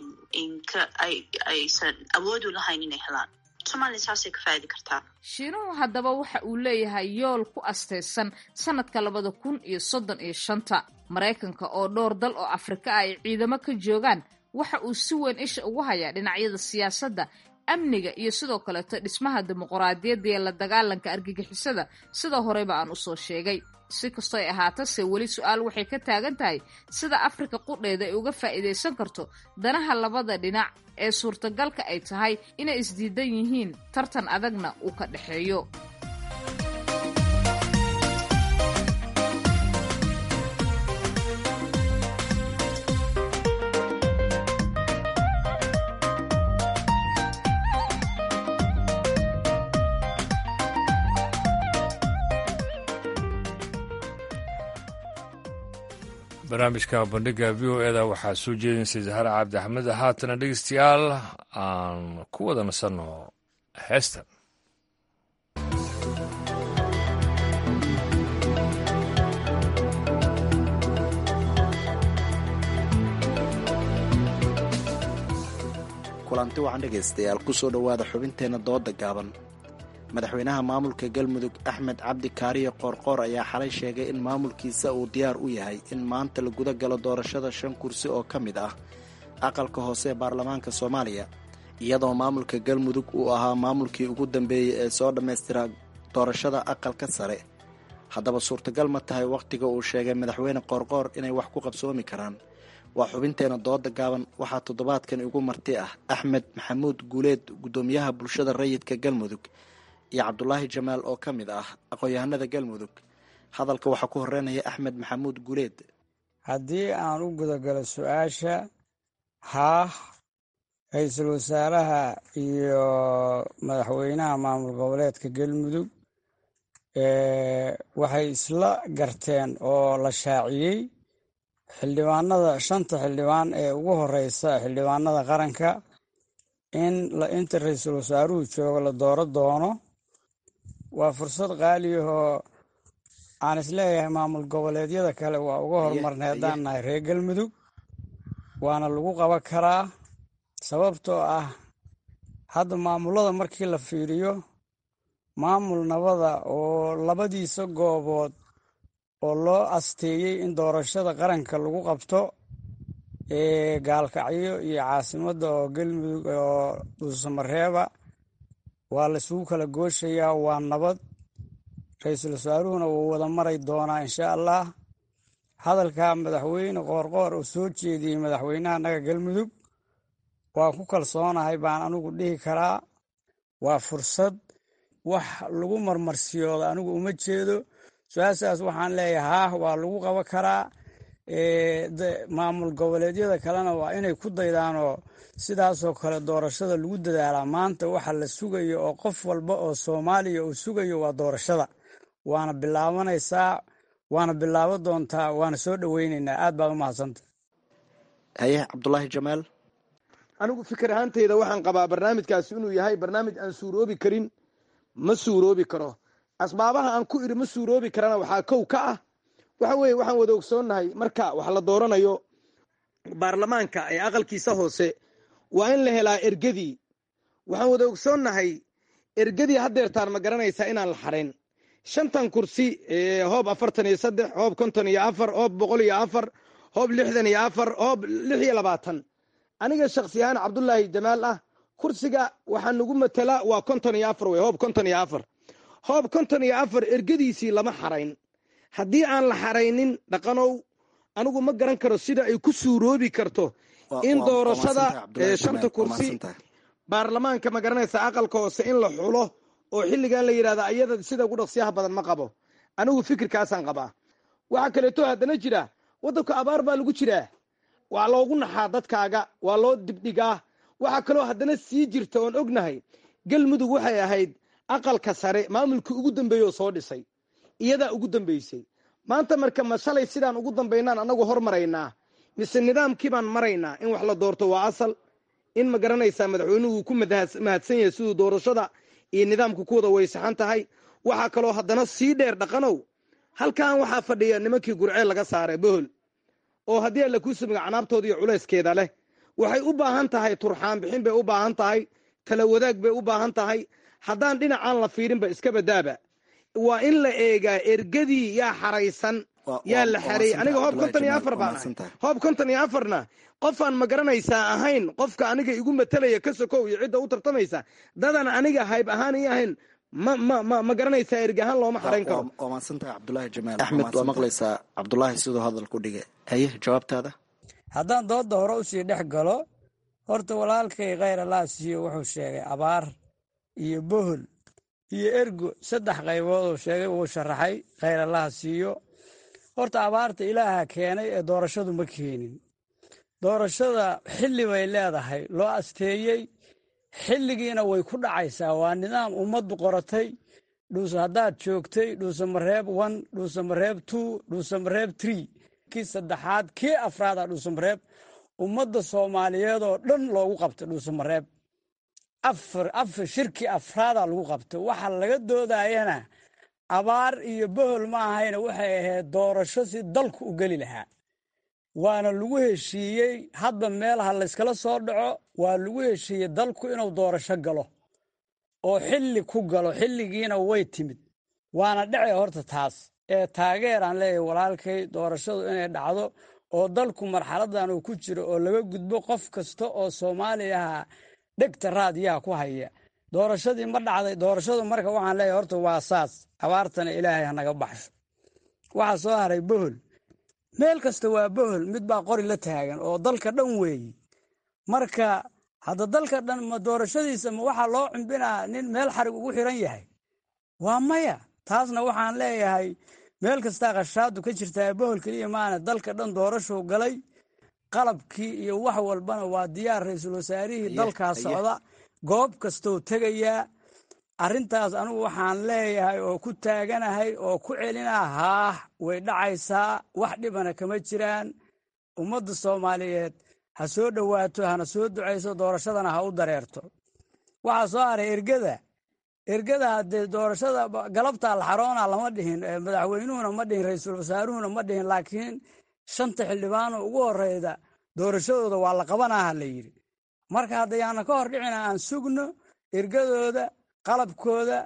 aysan awoodu lahayn inay helaan somaliya saasay ka faa'idi kartaa shiinuhu haddaba waxa uu leeyahay yool ku astaysan sanadka labada kun iyo soddon iyo shanta maraykanka oo dhowr dal oo afrika ah ay ciidamo ka joogaan waxa uu si weyn isha ugu hayaa dhinacyada siyaasadda amniga iyo sidoo kaleeto dhismaha dimuqraadiyadda iyo la dagaalanka argagixisada sida horeyba aan usoo sheegay si kastoo ay ahaatase weli su-aal waxay ka taagan tahay sida afrika qudheeda ay uga faa'iidaysan karto danaha labada dhinac ee suurtagalka ay tahay inay isdiidan yihiin tartan adagna uu ka dhexeeyo barnaamijka bandhiga v o eda waxaa soo jeedinaysa zahar cabdi axmed haatana dhegeystayaal aan ku wada nasanno heestan kulanti waxaan dhegaystayaal kusoo dhowaada xubinteenna dooda gaaban madaxweynaha maamulka galmudug axmed cabdi kaariye qoorqoor ayaa xalay sheegay in maamulkiisa uu diyaar u yahay in maanta la guda galo doorashada shan kursi oo ka mid ah aqalka hoose ee baarlamaanka soomaaliya iyadoo maamulka galmudug uu ahaa maamulkii ugu dambeeyey ee soo dhammaystira doorashada aqalka sare haddaba suurtagal ma tahay wakhtiga uu sheegay madaxweyne qoorqoor inay wax ku qabsoomi karaan waa xubinteena dooda gaaban waxaa toddobaadkan igu marti ah axmed maxamuud guuleed guddoomiyaha bulshada rayidka galmudug iyo cabdulaahi jamaal oo ka mid ah aqoon-yahanada galmudug hadalka waxaa ku horeynaya axmed maxamuud guuleed haddii aan u gudagalo su-aasha haah ra-iisul wasaaraha iyo madaxweynaha maamul goboleedka galmudug waxay isla garteen oo la shaaciyey xildhibaanada shanta xildhibaan ee ugu horeysa xildhibaanada qaranka in inta ra-iisul wasaaruhu joogo la dooro doono waa fursad qaaliyahoo aan isleeyahay maamul goboleedyada kale waa uga horumarnay haddaan nahay reer galmudug waana lagu qaban karaa sababtoo ah hadda maamulada markii la fiiriyo maamul nabada oo labadiisa goobood oo loo asteeyey in doorashada qaranka lagu qabto ee gaalkacyo iyo caasimadda oo galmudug oo dhuusamareeba waa la isugu kala gooshayaa waa nabad ra-iisul wasaaruhuna wuu wada maray doonaa insha allah hadalka madaxweyne qoorqoor oo soo jeediyey madaxweynaha naga galmudug waa ku kalsoonahay baan anigu dhihi karaa waa fursad wax lagu marmarsiyooda anigu uma jeedo su-aashaas waxaan leeyahay haah waa lagu qaban karaa maamul goboleedyada kalena waa inay ku daydaanoo sidaasoo kale doorashada lagu dadaalaa maanta waxa la sugayo oo qof walba oo soomaaliya uu sugayo waa doorashada waana bilaabanaysaa waana bilaabo doontaa waana soo dhoweyneynaa aad baad u mahadsanta haye cabdulaahi jamaal anigu fikir ahaanteyda waxaan qabaa barnaamijkaasi inuu yahay barnaamij aan suuroobi karin ma suuroobi karo asbaabaha aan ku iri ma suuroobi karana waxaa kow ka ah waxa weeye waxaan wada ogsoonnahay marka wax la dooranayo baarlamaanka ee aqalkiisa hoose waa in la helaa ergadii waxaan wada ogsoonnahay ergadii haddeertaan ma garanaysaa inaan la xarayn shantan kursi hoob afartan iyo saddex hoob konton iyo afar hoob boqol iyo afar hoob lixdan iyo afar hoob lix iyo labaatan aniga shaksi ahaan cabdulaahi jamaal ah kursiga waxaa nagu matala waa konton iyo afar wey hoob konton iyo afar hoob konton iyo afar ergadiisii lama xarayn haddii aan la xaraynin dhaqanow anigu ma garan karo sida ay ku suuroobi karto in doorashada shanta kursi baarlamaanka ma garanaysa aqalka hoose in la xulo oo xilligan la yidhahda ayada sida ugu dhaqsiyaha badan ma qabo anigu fikirkaasaan qabaa waxaa kaleeto haddana jira waddanku abaar baa lagu jiraa waa loogu naxaa dadkaaga waa loo dibdhigaa waxaa kaloo haddana sii jirta oon ognahay galmudug waxay ahayd aqalka sare maamulkii ugu dambeeyey oo soo dhisay iyadaa ugu dambeysay maanta marka ma shalay sidaan ugu dambaynaan annagu hormaraynaa mise nidaamkii baan maraynaa in wax la doorto waa asal in ma garanaysaa madaxweynuhu ku mahadsan yahay siduu doorashada iyo nidaamka ku wada waysaxan tahay waxaa kaloo haddana sii dheer dhaqanow halkan waxaa fadhiya nimankii gurceel laga saaray bohol oo haddii alla kuu sumiga canaabtooda iyo culayskeeda leh waxay u baahan tahay turxaan bixin bay u baahan tahay tala wadaag bay u baahan tahay haddaan dhinacaan la fiirinba iska badaaba waa in la eegaa ergadii yaa xaraysan yaa la xareeyey aniga hoob konton iyo afar baan ahay hoob konton iyo afarna qofaan ma garanaysaa ahayn qofka aniga igu matalaya ka sokow iyo cidda u tartamaysa dadan aniga hayb ahaan ii ahayn ma ma ma ma garanaysaa erga ahaan looma xarayn karo waa maadsantahay cabdulaahi jamaal axmed waa maqlaysaa cabdulaahi siduu hadal ku dhigay haye jawaabtaada haddaan dooda hore usii dhex galo horta walaalkay khayr allah siiyo wuxuu sheegay abaar iyo bohol iyo ergo saddex qaybood uu sheegay uu sharaxay khayr allaha siiyo horta abaarta ilaaha keenay ee doorashadu ma keenin doorashada xilli bay leedahay loo asteeyey xilligiina way ku dhacaysaa waa nidaam ummaddu qoratay dhuuse haddaad joogtay dhuuse mareeb one dhuuse mareeb two dhuuse mareeb tree kii saddexaad kii afraada dhuuse mareeb ummadda soomaaliyeed oo dhan loogu qabtay dhuuse mareeb afar afar shirkii afraadaa lagu qabtay waxa laga doodayana abaar iyo bohol ma ahayna waxay ahayd doorasho si dalku u geli lahaa waana lagu heshiiyey hadba meelaha layskala soo dhaco waa lagu heshiiyey dalku inuu doorasho galo oo xilli ku galo xilligiina way timid waana dhece horta taas ee taageeraan leeyahay walaalkay doorashadu inay dhacdo oo dalku marxaladan uu ku jiro oo laga gudbo qof kasta oo soomaaliyaha dhegta raadiyaha ku haya doorashadii ma dhacday doorashadu marka waxaan leeyahay horta waa saas abaartana ilaahay hanaga baxsho waxaa soo haray bohol meel kasta waa bohol mid baa qori la taagan oo dalka dhan weeyi marka hadda dalka dhan ma doorashadiisa ma waxaa loo cumbinaa nin meel xarig ugu xiran yahay waa maya taasna waxaan leeyahay meel kastaa khashaadu ka jirtaa bohol keliya maana dalka dhan doorashuu galay qalabkii iyo wax walbana waa diyaar ra-iisul wasaarihii dalkaa socda goob kastou tegayaa arrintaas anugu waxaan leeyahay oo ku taaganahay oo ku celinaa haah way dhacaysaa wax dhibana kama jiraan ummadda soomaaliyeed ha soo dhowaato hana soo ducayso doorashadana ha u dareerto waxaa soo haray ergada ergada haddee doorashada galabtaa la xaroona lama dhihin madaxweynuhuna ma dhihin ra-iisul wasaaruhuna ma dhihin laakiin shanta xildhibaano ugu horeyda doorashadooda waa la qabanaha la yidhi marka haddayaana ka hor dhicina aan sugno ergadooda qalabkooda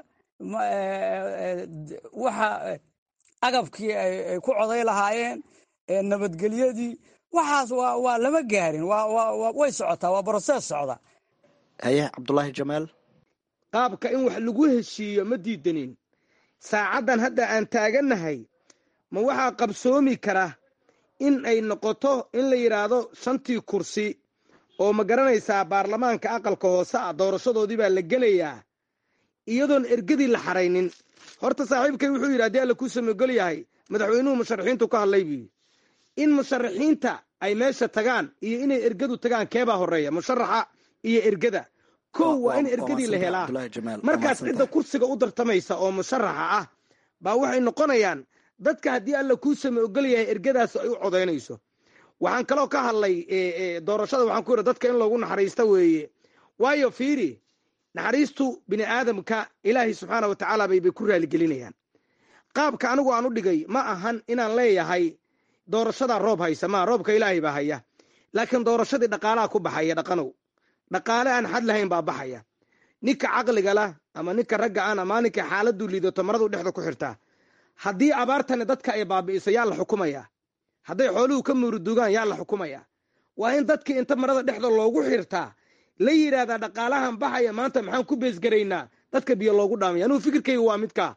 waxa agabkii ay ku coday lahaayeen nabadgelyadii waxaas waa lama gaarin way socotaa waa brosees socda haye cabdulaahi jamaal qaabka in wax lagu heshiiyo ma diidanin saacaddan hadda aan taagannahay ma waxaa qabsoomi kara in ay noqoto in la yidhaahdo shantii kursi oo ma garanaysaa baarlamaanka aqalka hoose ah doorashadoodii baa la gelayaa iyadoon ergadii la xaraynin horta saaxiibkay wuxuu yidhi haddii alla kuu samogol yahay madaxweynuhu musharaxiintu ka hadlay buu yidhi in musharaxiinta ay meesha tagaan iyo inay ergadu tagaan keebaa horreeya musharaxa iyo ergada kow waa in ergadii la helaa markaas cidda kursiga u dartamaysa oo musharaxa ah baa waxay noqonayaan dadka haddii alla kuu same ogol yahay ergadaas ay u codaynayso waxaan kaloo ka hadlay doorashada waxaan ku yidhi dadka in loogu naxariista weeye waayo fiiri naxariistu bini aadamka ilaahay subxaana wa tacaala baybay ku raaligelinayaan qaabka anigu aan u dhigay ma ahan inaan leeyahay doorashadaa roob haysa maa roobka ilaahay baa haya laakiin doorashadii dhaqaalaha ku baxaya dhaqanow dhaqaale aan xad lahayn baa baxaya ninka caqliga lah ama ninka ragga an ama ninka xaaladuu liidato maradu dhexda ku xirtaa haddii abaartani dadka ay baabi'iso yaa la xukumayaa hadday xooluhu ka muurudugaan yaa la xukumayaa waa in dadkii inta marada dhexda loogu xirtaa la yidhaahdaa dhaqaalahan baxaya maanta maxaan ku beesgaraynaa dadka biyo loogu dhaamaya anugu fikirkayga waa midkaa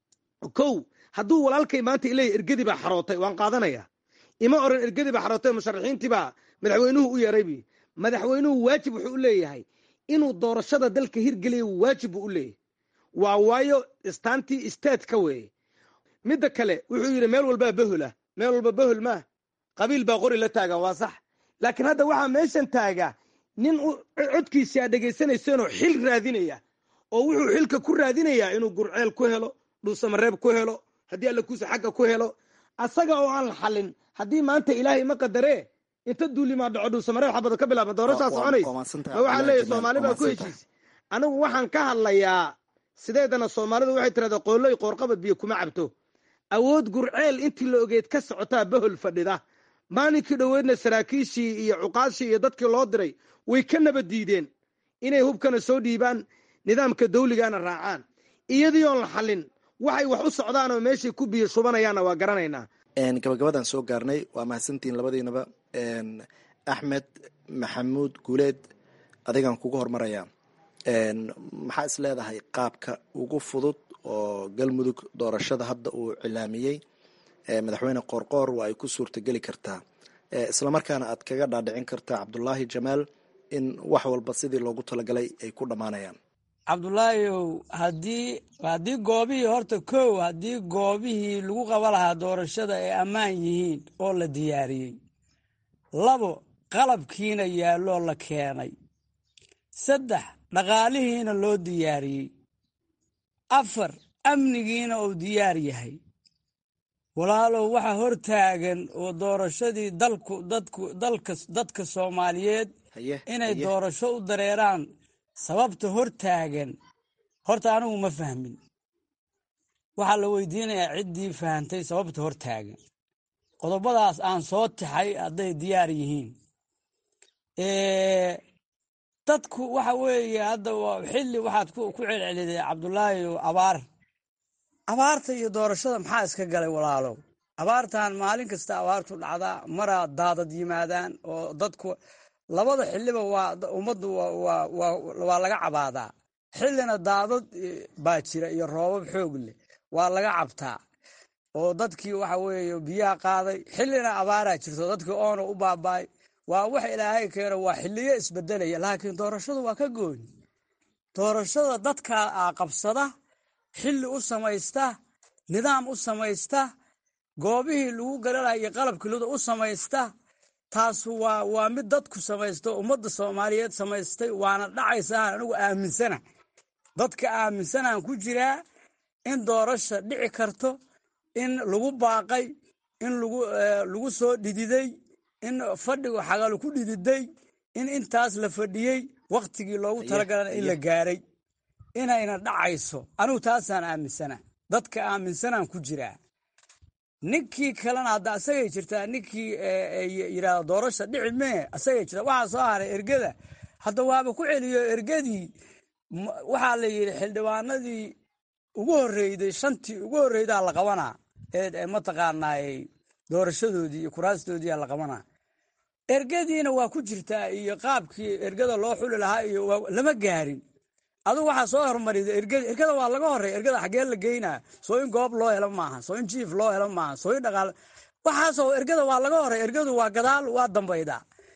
kow hadduu walaalkay maanta ileeya ergadii baa xarootay waan qaadanaya ima oran ergadii baa xarootay musharaxiintii baa madaxweynuhu u yeeraybi madaxweynuhu waajib wuxuu u leeyahay inuu doorashada dalka hirgeliya waajib buu u leeyahay waa waayo istaantii istaadka weeye midda kale wuxuu yidhi meel walbaa bahol ah meel walba bahol maa qabiil baa qori la taagan waa sax laakiin hadda waxaa meeshan taaga nin codkiisi aa dhegaysanaysanoo xil raadinaya oo wuxuu xilka ku raadinayaa inuu gurceel ku helo dhuusamareeb ku helo haddii alla kuusa xagga ku helo asaga oo aan la xalin haddii maanta ilaahay ma qadaree inta duulimaa dhaco dhuusamareeb xabada ka bilaaba doorashaa soconaysa ma waxaa leeyahy soomaali baa ku heshiisa anigu waxaan ka hadlayaa sideedana soomaalidu waxay tirahdaa qoolloy qoorqabad biyo kuma cabto awood gurceel intii la ogeed ka socotaa bahol fadhida maalinkii dhoweedna saraakiishii iyo cuqaashii iyo dadkii loo diray way ka nabad diideen inay hubkana soo dhiibaan nidaamka dawligana raacaan iyadii oon la xallin waxay wax u socdaan oo meeshay ku biyo shubanayaanna waa garanaynaa gabagabadan soo gaarnay waa mahadsantihiin labadiinaba axmed maxamuud guuleed adigaan kugu hormarayaa maxaa is leedahay qaabka ugu fudud oo galmudug doorashada hadda uu cilaamiyey madaxweyne qoorqoor waa ay ku suurtageli kartaa islamarkaana aad kaga dhaadhicin kartaa cabdulaahi jamaal in wax walba sidii loogu talagalay ay ku dhammaanayaan cabdulaahiyow haddii haddii goobihii horta kow haddii goobihii lagu qaba lahaa doorashada ay ammaan yihiin oo la diyaariyey labo qalabkiina yaalloo la keenay saddex dhaqaalihiina loo diyaariyey afar amnigiina uu diyaar yahay walaalow waxa hor taagan oo doorashadii dalku dadku dalka dadka soomaaliyeed inay doorasho u dareeraan sababta hor taagan horta anigu ma fahmin waxaa la weydiinayaa ciddii fahantay sababta hor taagan qodobadaas aan soo taxay hadday diyaar yihiin dadku waxa weeye hadda xilli waxaad ku celceliday cabdulaahi abaar abaarta iyo doorashada maxaa iska galay walaalow abaartan maalin kasta abaartu dhacdaa maraa daadad yimaadaan oo dadku labada xiliba waa ummaddu waa laga cabaadaa xillina daadad baa jira iyo roobab xoog leh waa laga cabtaa oo dadkii waxa weeye biyaha qaaday xillina abaaraa jirto dadkii oona u baabaay waa wax ilaahay keeno waa xiliyo isbedelaya laakiin doorashadu waa ka gooni doorashada dadkaa a qabsada xilli u samaysta nidaam u samaysta goobihii lagu garanaya iyo qalabkilida u samaysta taasu waa waa mid dadku samaysto ummadda soomaaliyeed samaystay waana dhacaysaa anigu aaminsana dadka aaminsanaan ku jiraa in doorasha dhici karto in lagu baaqay in lagu soo dhididay in fadhigu xagalu ku dhididay in intaas la fadhiyey wakhtigii loogu talagalana in la gaaray inayna dhacayso anigu taasaan aaminsana dadka aaminsanaan ku jiraa ninkii kalena hadda asagay jirtaa ninkii yidhaahdo doorasha dhici mee asagay jirtaa waxaa soo haray ergada hadda waaba ku celiyo ergadii waxaa la yidhi xildhibaanadii ugu horreyday shantii ugu horreydaa la qabanaa ee mataqaanaay doorashadoodii iyo kuraastoodiiyaa la qabanaa ergadiina waa ku jirtaa iyo qaabkii ergada loo xuli lahaa iyo lama gaarin adugu waxaa soo hormarida ergada ergada waa laga horreya ergada xaggee la geynaa soo in goob loo helo maaha soo in jiif loo helo maaha soo in dhaqaal waxaasoo ergada waa laga horreya ergadu waa gadaal waa dambayda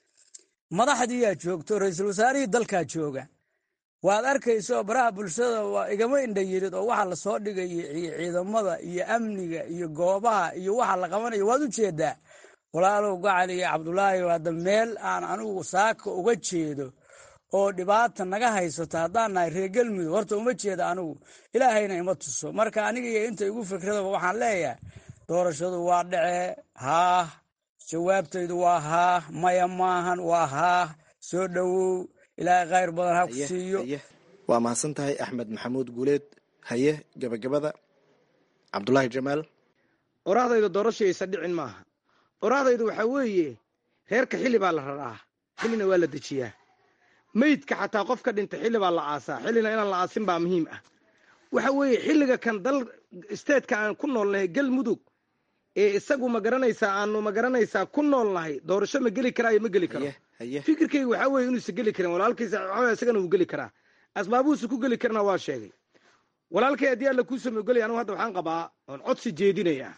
madaxdiiyaa joogto ra-iisul wasaarihii dalkaa jooga waad arkayso baraha bulshada waa igama indha yirid oo waxa lasoo dhigaya ciidamada iyo amniga iyo goobaha iyo waxa la qabanayo waad u jeedaa walaalow gacali iyo cabdulaahi hadda meel aan anigu saaka uga jeedo oo dhibaata naga haysato haddaan nahay reer galmudug horta uma jeeda anigu ilaahayna ima tuso marka aniga iyo inta igu fikradaba waxaan leeyahay doorashadu waa dhacee haah jawaabtaydu waa haah maya maahan waa haah soo dhowow ilaahay khayr badan ha ku siiyo waa mahadsan tahay axmed maxamuud guuleed haye gabagabada cabdulaahi jamaal orahdayda doorashaysa dhicin maaha orahdaydu waxaa weeye reerka xilli baa la raraa xillina waa la dejiyaa meydka xataa qof ka dhintay xilli baa la aasaa xillina inaan la aasin baa muhiim ah waxa weeye xilliga kan dal isteedka aan ku noolnahay galmudug ee isagu ma garanaysaa aanu ma garanaysaa ku noolnahay doorasho ma geli karaayo ma geli karo fikirkayga waxaa weeye inuusa geli karin walaalkiisa waxaa isagana wuu geli karaa asbaabuhuusa ku geli karana waa sheegay walaalkay haddii alla kuu samogelay anigu hadda waxaan qabaa oon codsi jeedinayaa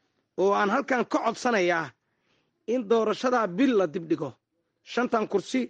oo aan halkan ka codsanayaa in doorashadaa bil la dibdhigo shantan kursi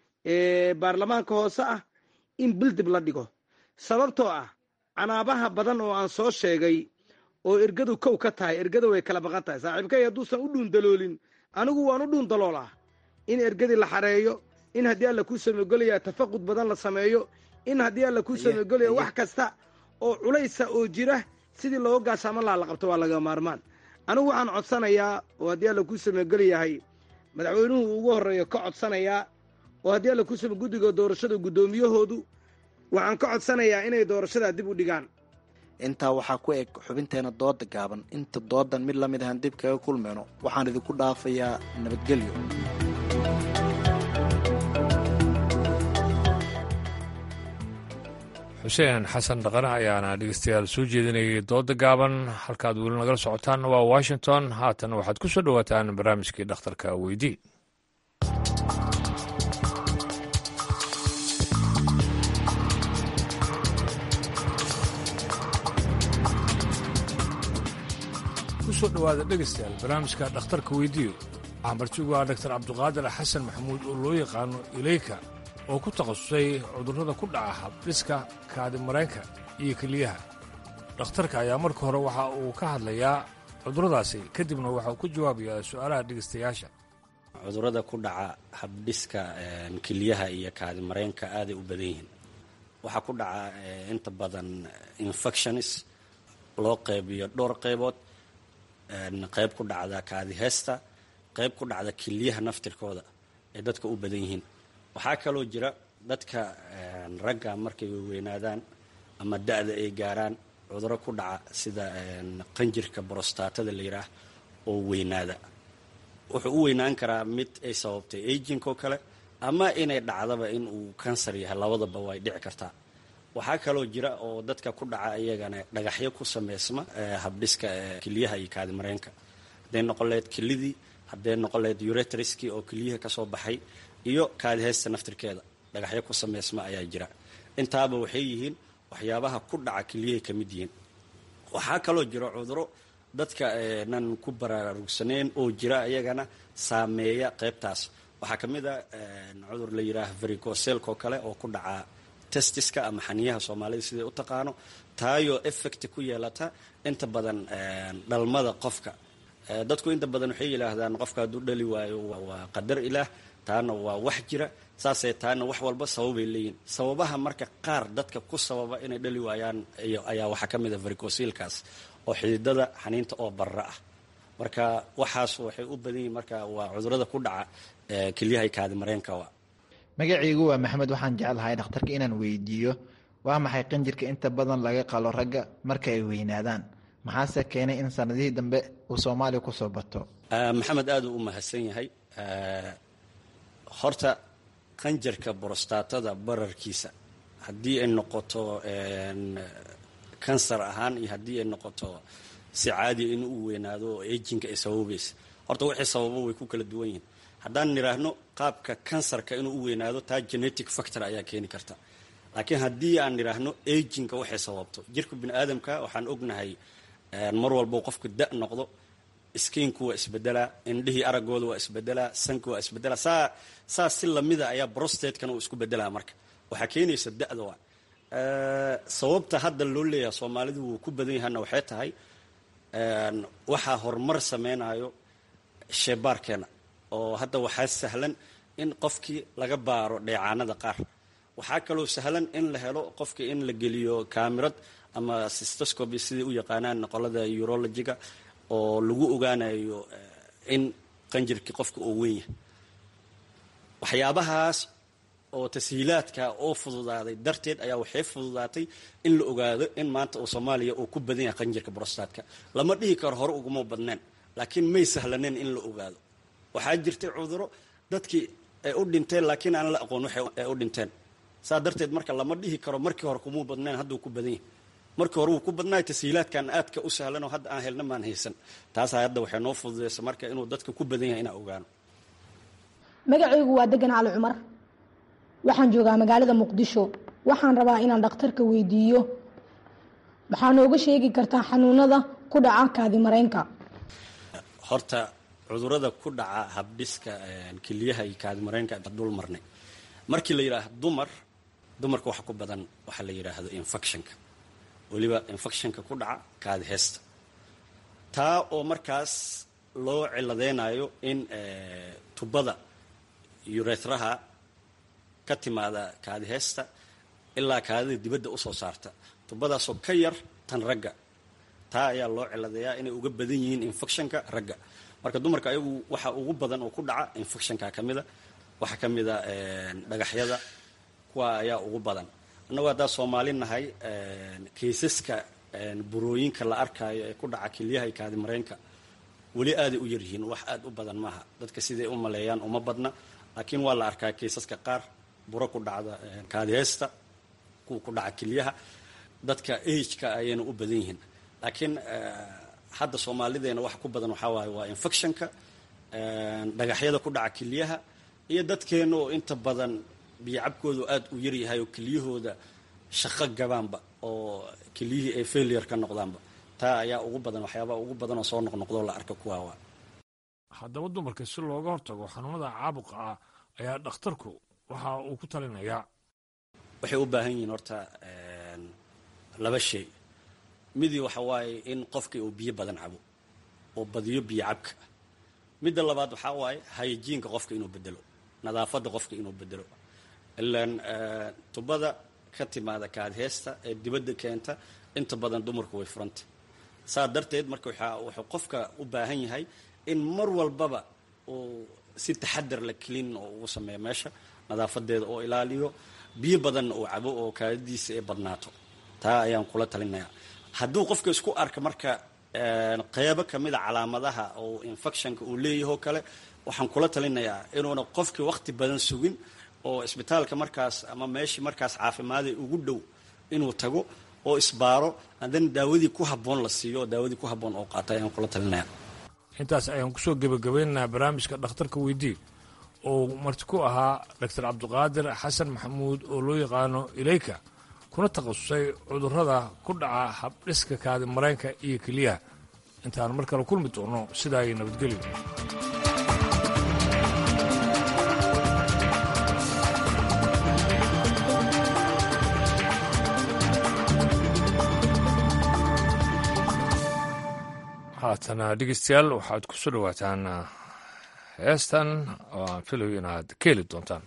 ee baarlamaanka hoose ah in bil dib la dhigo sababtoo ah canaabaha badan oo aan soo sheegay oo ergadu kow ka tahay ergada way kala baqan tahay saaxiibkay hadduusan u dhuun daloolin anigu waan u dhuun daloolaa in ergadii la xareeyo in haddii alla kuu samogelaya tafaqud badan la sameeyo in haddii alla kuu samogelaya wax kasta oo culaysa oo jira sidii looga gaasaaman laha la qabto waa laga maarmaan anigu waxaan codsanayaa oo haddii alla kuu samogeli yahay madaxweynuhu ugu horreeyo ka codsanayaa oo haddii alla kuu samo guddiga doorashada guddoomiyahoodu waxaan ka codsanayaa inay doorashadaa dib u dhigaan intaa waxaa ku eg xubinteena dooda gaaban inta doodan mid la mid ahaan dib kaga kulmayno waxaan idinku dhaafayaa nabadgelyo xuseen xasan dhaqane ayaana dhegeystayaal soo jeedinayay dooda gaaban halkaad weli nagala socotaanna waa washington haatan waxaad ku soo dhowaataan barnaamijkii dhakhtarka weydii kusoo dhowaada dhegeystayaal barnaamijka dhakhtarka weydiiyo waxaa martigu ah dhaktar cabduqaadir xasan maxamuud oo loo yaqaano ileyka oo ku takhasusay cudurrada ku dhaca habdhiska kaadimareenka iyo keliyaha dhakhtarka ayaa marka hore waxa uu ka hadlayaa cudurradaasi kadibna waxa uu ku jawaabayaa su'aalaha dhegeystayaasha cudurrada ku dhaca habdhiska keliyaha iyo kaadimareenka aaday u badan yihiin waxaa ku dhaca inta badan infections loo qaybiyo dhowr qaybood qayb ku dhacda kaadiheesta qayb ku dhacda keliyaha naftirkooda ay dadka u badan yihiin waxaa kaloo jira dadka ragga markay weynaadaan ama da-da ay gaaraan cuduro ku dhaca sida qanjirka brostatada la yidhaah oo weynaada wuxuu u weynaan karaa mid ay sababtay aging oo kale ama inay dhacdaba in uu kansar yahay labadaba way dhici kartaa waxaa kaloo jira oo dadka ku dhaca iyagana dhagaxyo ku sameysma habdhiska keliyaha iyo kaadimareenka hadday noqon lahayd kelidii hadday noqon lahayd uretriskii oo keliyaha kasoo baxay iyo kaadiheysta naftirkeeda dhagaxyo ku sameysma ayaa jira intaaba waxay yihiin waxyaabaha ku dhaca keliyahay ka mid yihiin waxaa kaloo jira cuduro dadka nan ku baraarugsaneyn oo jira iyagana saameeya qeybtaas waxaa ka mid a cudur la yidhaaha vericoselko kale oo ku dhaca testiska ama xaniyaha soomaalida siday u taqaano taayoo effect ku yeelata inta badan dhalmada qofka dadku inta badan waxay yidhaahdaan qofka hadduu dhali waayo waa qadar ilaah taana waa wax jira saasay taana wax walba sababay leeyihin sababaha marka qaar dadka ku sababa inay dhali waayaan ayaa waxaa ka mid a vericosilkaas oo xididada xaniinta oo barra ah marka waxaas waxay u badan yihin marka waa cudurada ku dhaca kelyahay kaadimareenka magacaygu waa maxamed waxaan jeclahay dhakhtarka inaan weydiiyo waa maxay qanjirka inta badan laga qalo ragga marka ay weynaadaan maxaase keenay in sanadihii dambe uu soomaaliya kusoo bato maxamed aad uu u mahadsan yahay horta qanjarka borostatada bararkiisa haddii ay noqoto kansar ahaan iyo haddii ay noqoto si caadiya in uu weynaado oo ejinka ay sababaysa horta wixii sababo way ku kala duwan yihiin haddaan nidhaahno qaabka kansarka inuu u weynaado taa genetic factor ayaa keeni karta laakiin haddii aan nidhaahno ejinka waxay sababto jirka bini aadamka waxaan ognahay mar walbo qofku da noqdo skiinku waa isbedelaa indhihii aragooda waa isbedelaa sanka waa isbedelaa saa saa si lamida ayaa brostatekana uu isku bedelaa marka waxaa keenaysa da-da waa sababta hadda loo leeyahay soomaalidu wuu ku badan yahana waxay tahay waxaa horumar sameynayo sheebaarkeena oo hadda waxaa sahlan in qofkii laga baaro dheecaanada qaar waxaa kaloo sahlan in la helo qofkii in la geliyo kamirad ama sistoscoby siday u yaqaanaan qolada urologiga oo lagu ogaanayo in qanjirkii qofka oo weyn yahay waxyaabahaas oo tashiilaadka oo fududaaday darteed ayaa waxay fududaatay in la ogaado in maanta oo soomaaliya uu ku badan yahay qanjirka brostatka lama dhihi karo hore uguma badneen laakiin may sahlaneen in la ogaado waxaa jirtay cuduro dadkii ay u dhinteen laakiin aan la aqoon waxay u dhinteen saa darteed marka lama dhihi karo markii hore kumuu badneen hadduu ku badan yahay markii hore wuu ku badnaay tashiilaadkan aadka u sahlan oo hadda aan helna maan haysan taasaa hadda waxay noo fududaysa marka inuu dadka ku badan yahay inaan ogaano magacaygu waa degan cali cumar waxaan joogaa magaalada muqdisho waxaan rabaa inaan dhakhtarka weydiiyo maxaa nooga sheegi kartaa xanuunada ku dhaca kaadimareenka horta cudurada ku dhaca habdhiska keliyaha iyo kaadimareenka dul marnay markii la yidhaahdo dumar dumarka waxa ku badan waxaa la yidhaahdo infectionka weliba infectionka ku dhaca kaadi heesta taa oo markaas loo ciladeynayo in tubada urethraha ka timaada kaadi heesta ilaa kaadida dibadda usoo saarta tubadaasoo ka yar tan ragga taa ayaa loo ciladeeyaa inay uga badan yihiin infectionka ragga marka dumarka ayagu waxa ugu badan oo ku dhaca infectionka ka mida waxaa ka mida dhagaxyada kuwa ayaa ugu badan annagoo haddaa soomaali nahay kaysaska burooyinka la arkaayo ee ku dhaca kelyaha iyo kaadimareenka weli aaday u yaryihiin wax aad u badan maaha dadka siday u maleeyaan uma badna laakiin waa la arkaa kaysaska qaar buro ku dhacda kaadiheesta kuwa ku dhaca kelyaha dadka ageka ayayna u badan yihiin laakiin hadda soomaalideena waxa ku badan waxaa waaye waa infectionka dhagaxyada ku dhaca kelyaha iyo dadkeena oo inta badan biyocabkoodu aada u yaryahay oo kelyahooda shaqo gabaanba oo kelyihii ay failure ka noqdaanba taa ayaa ugu badan waxyaabaha ugu badan oo soo noqnoqdoo la arka kuwaawa haddaba dumarka si looga hortago xanuunada caabuqa ah ayaa dhakhtarku waxa uu ku talinayaa waxay u baahan yihiin horta laba shay midii waxa waaye in qofkii uu biyo badan cabo oo badiyo biyo cabka midda labaad waxaa waaye hayajiinka qofka inuu bedelo nadaafadda qofka inuu bedelo ilaan tubada ka timaada kaadheesta ee dibadda keenta inta badan dumarku way furanta saa darteed marka wuxuu qofka u baahan yahay in mar walbaba uu si taxadar la kelin oo ugu sameeyo meesha nadaafadeeda oo ilaaliyo biyo badanna uu cabo oo kaadadiisa ay badnaato taa ayaan kula talinayaa hadduu qofka isku arka marka qeybo kamida calaamadaha oo infectionka uu leeyahoo kale waxaan kula talinayaa inuuna qofkii waqti badan sugin oo isbitaalka markaas ama meeshii markaas caafimaada ugu dhow inuu tago oo isbaaro haddana daawadii ku habboon la siiyo oo daawadii ku habboon oo qaata ayaan kula talinaya intaas ayaan kusoo gebagabeynaynaa barnaamijka dhakhtarka weydii oo marti ku ahaa doctor cabdiqaadir xasan maxamuud oo loo yaqaano ileyka kuna takhasusay cudurrada ku dhaca habdhiska kaadi mareenka iyo keliyaha intaan mar kale kulmi doono sidaa ay nabadgelyo haatana dhegeystayaal waxaad ku soo dhowaataan heestan oo aan filayo inaad ka heli doontaan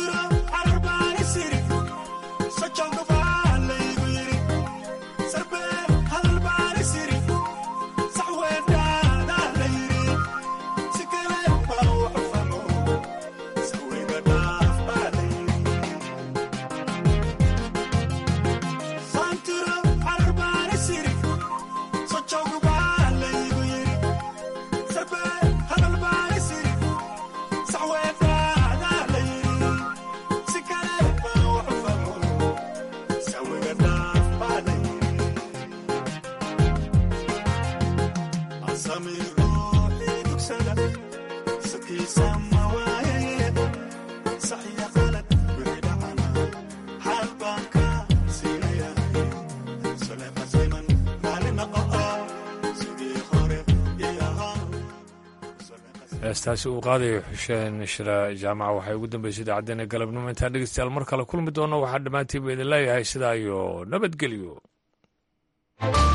Santura, Arbani City, such a heestaasi uu qaadayo xuseen shira jaamaca waxay ugu dambeysay idaacaddeenna galabnimo intaan dhegeystayaal mar kale kulmi doono waxaa dhammaantiiba idin leeyahay sidaa iyo nabadgelyo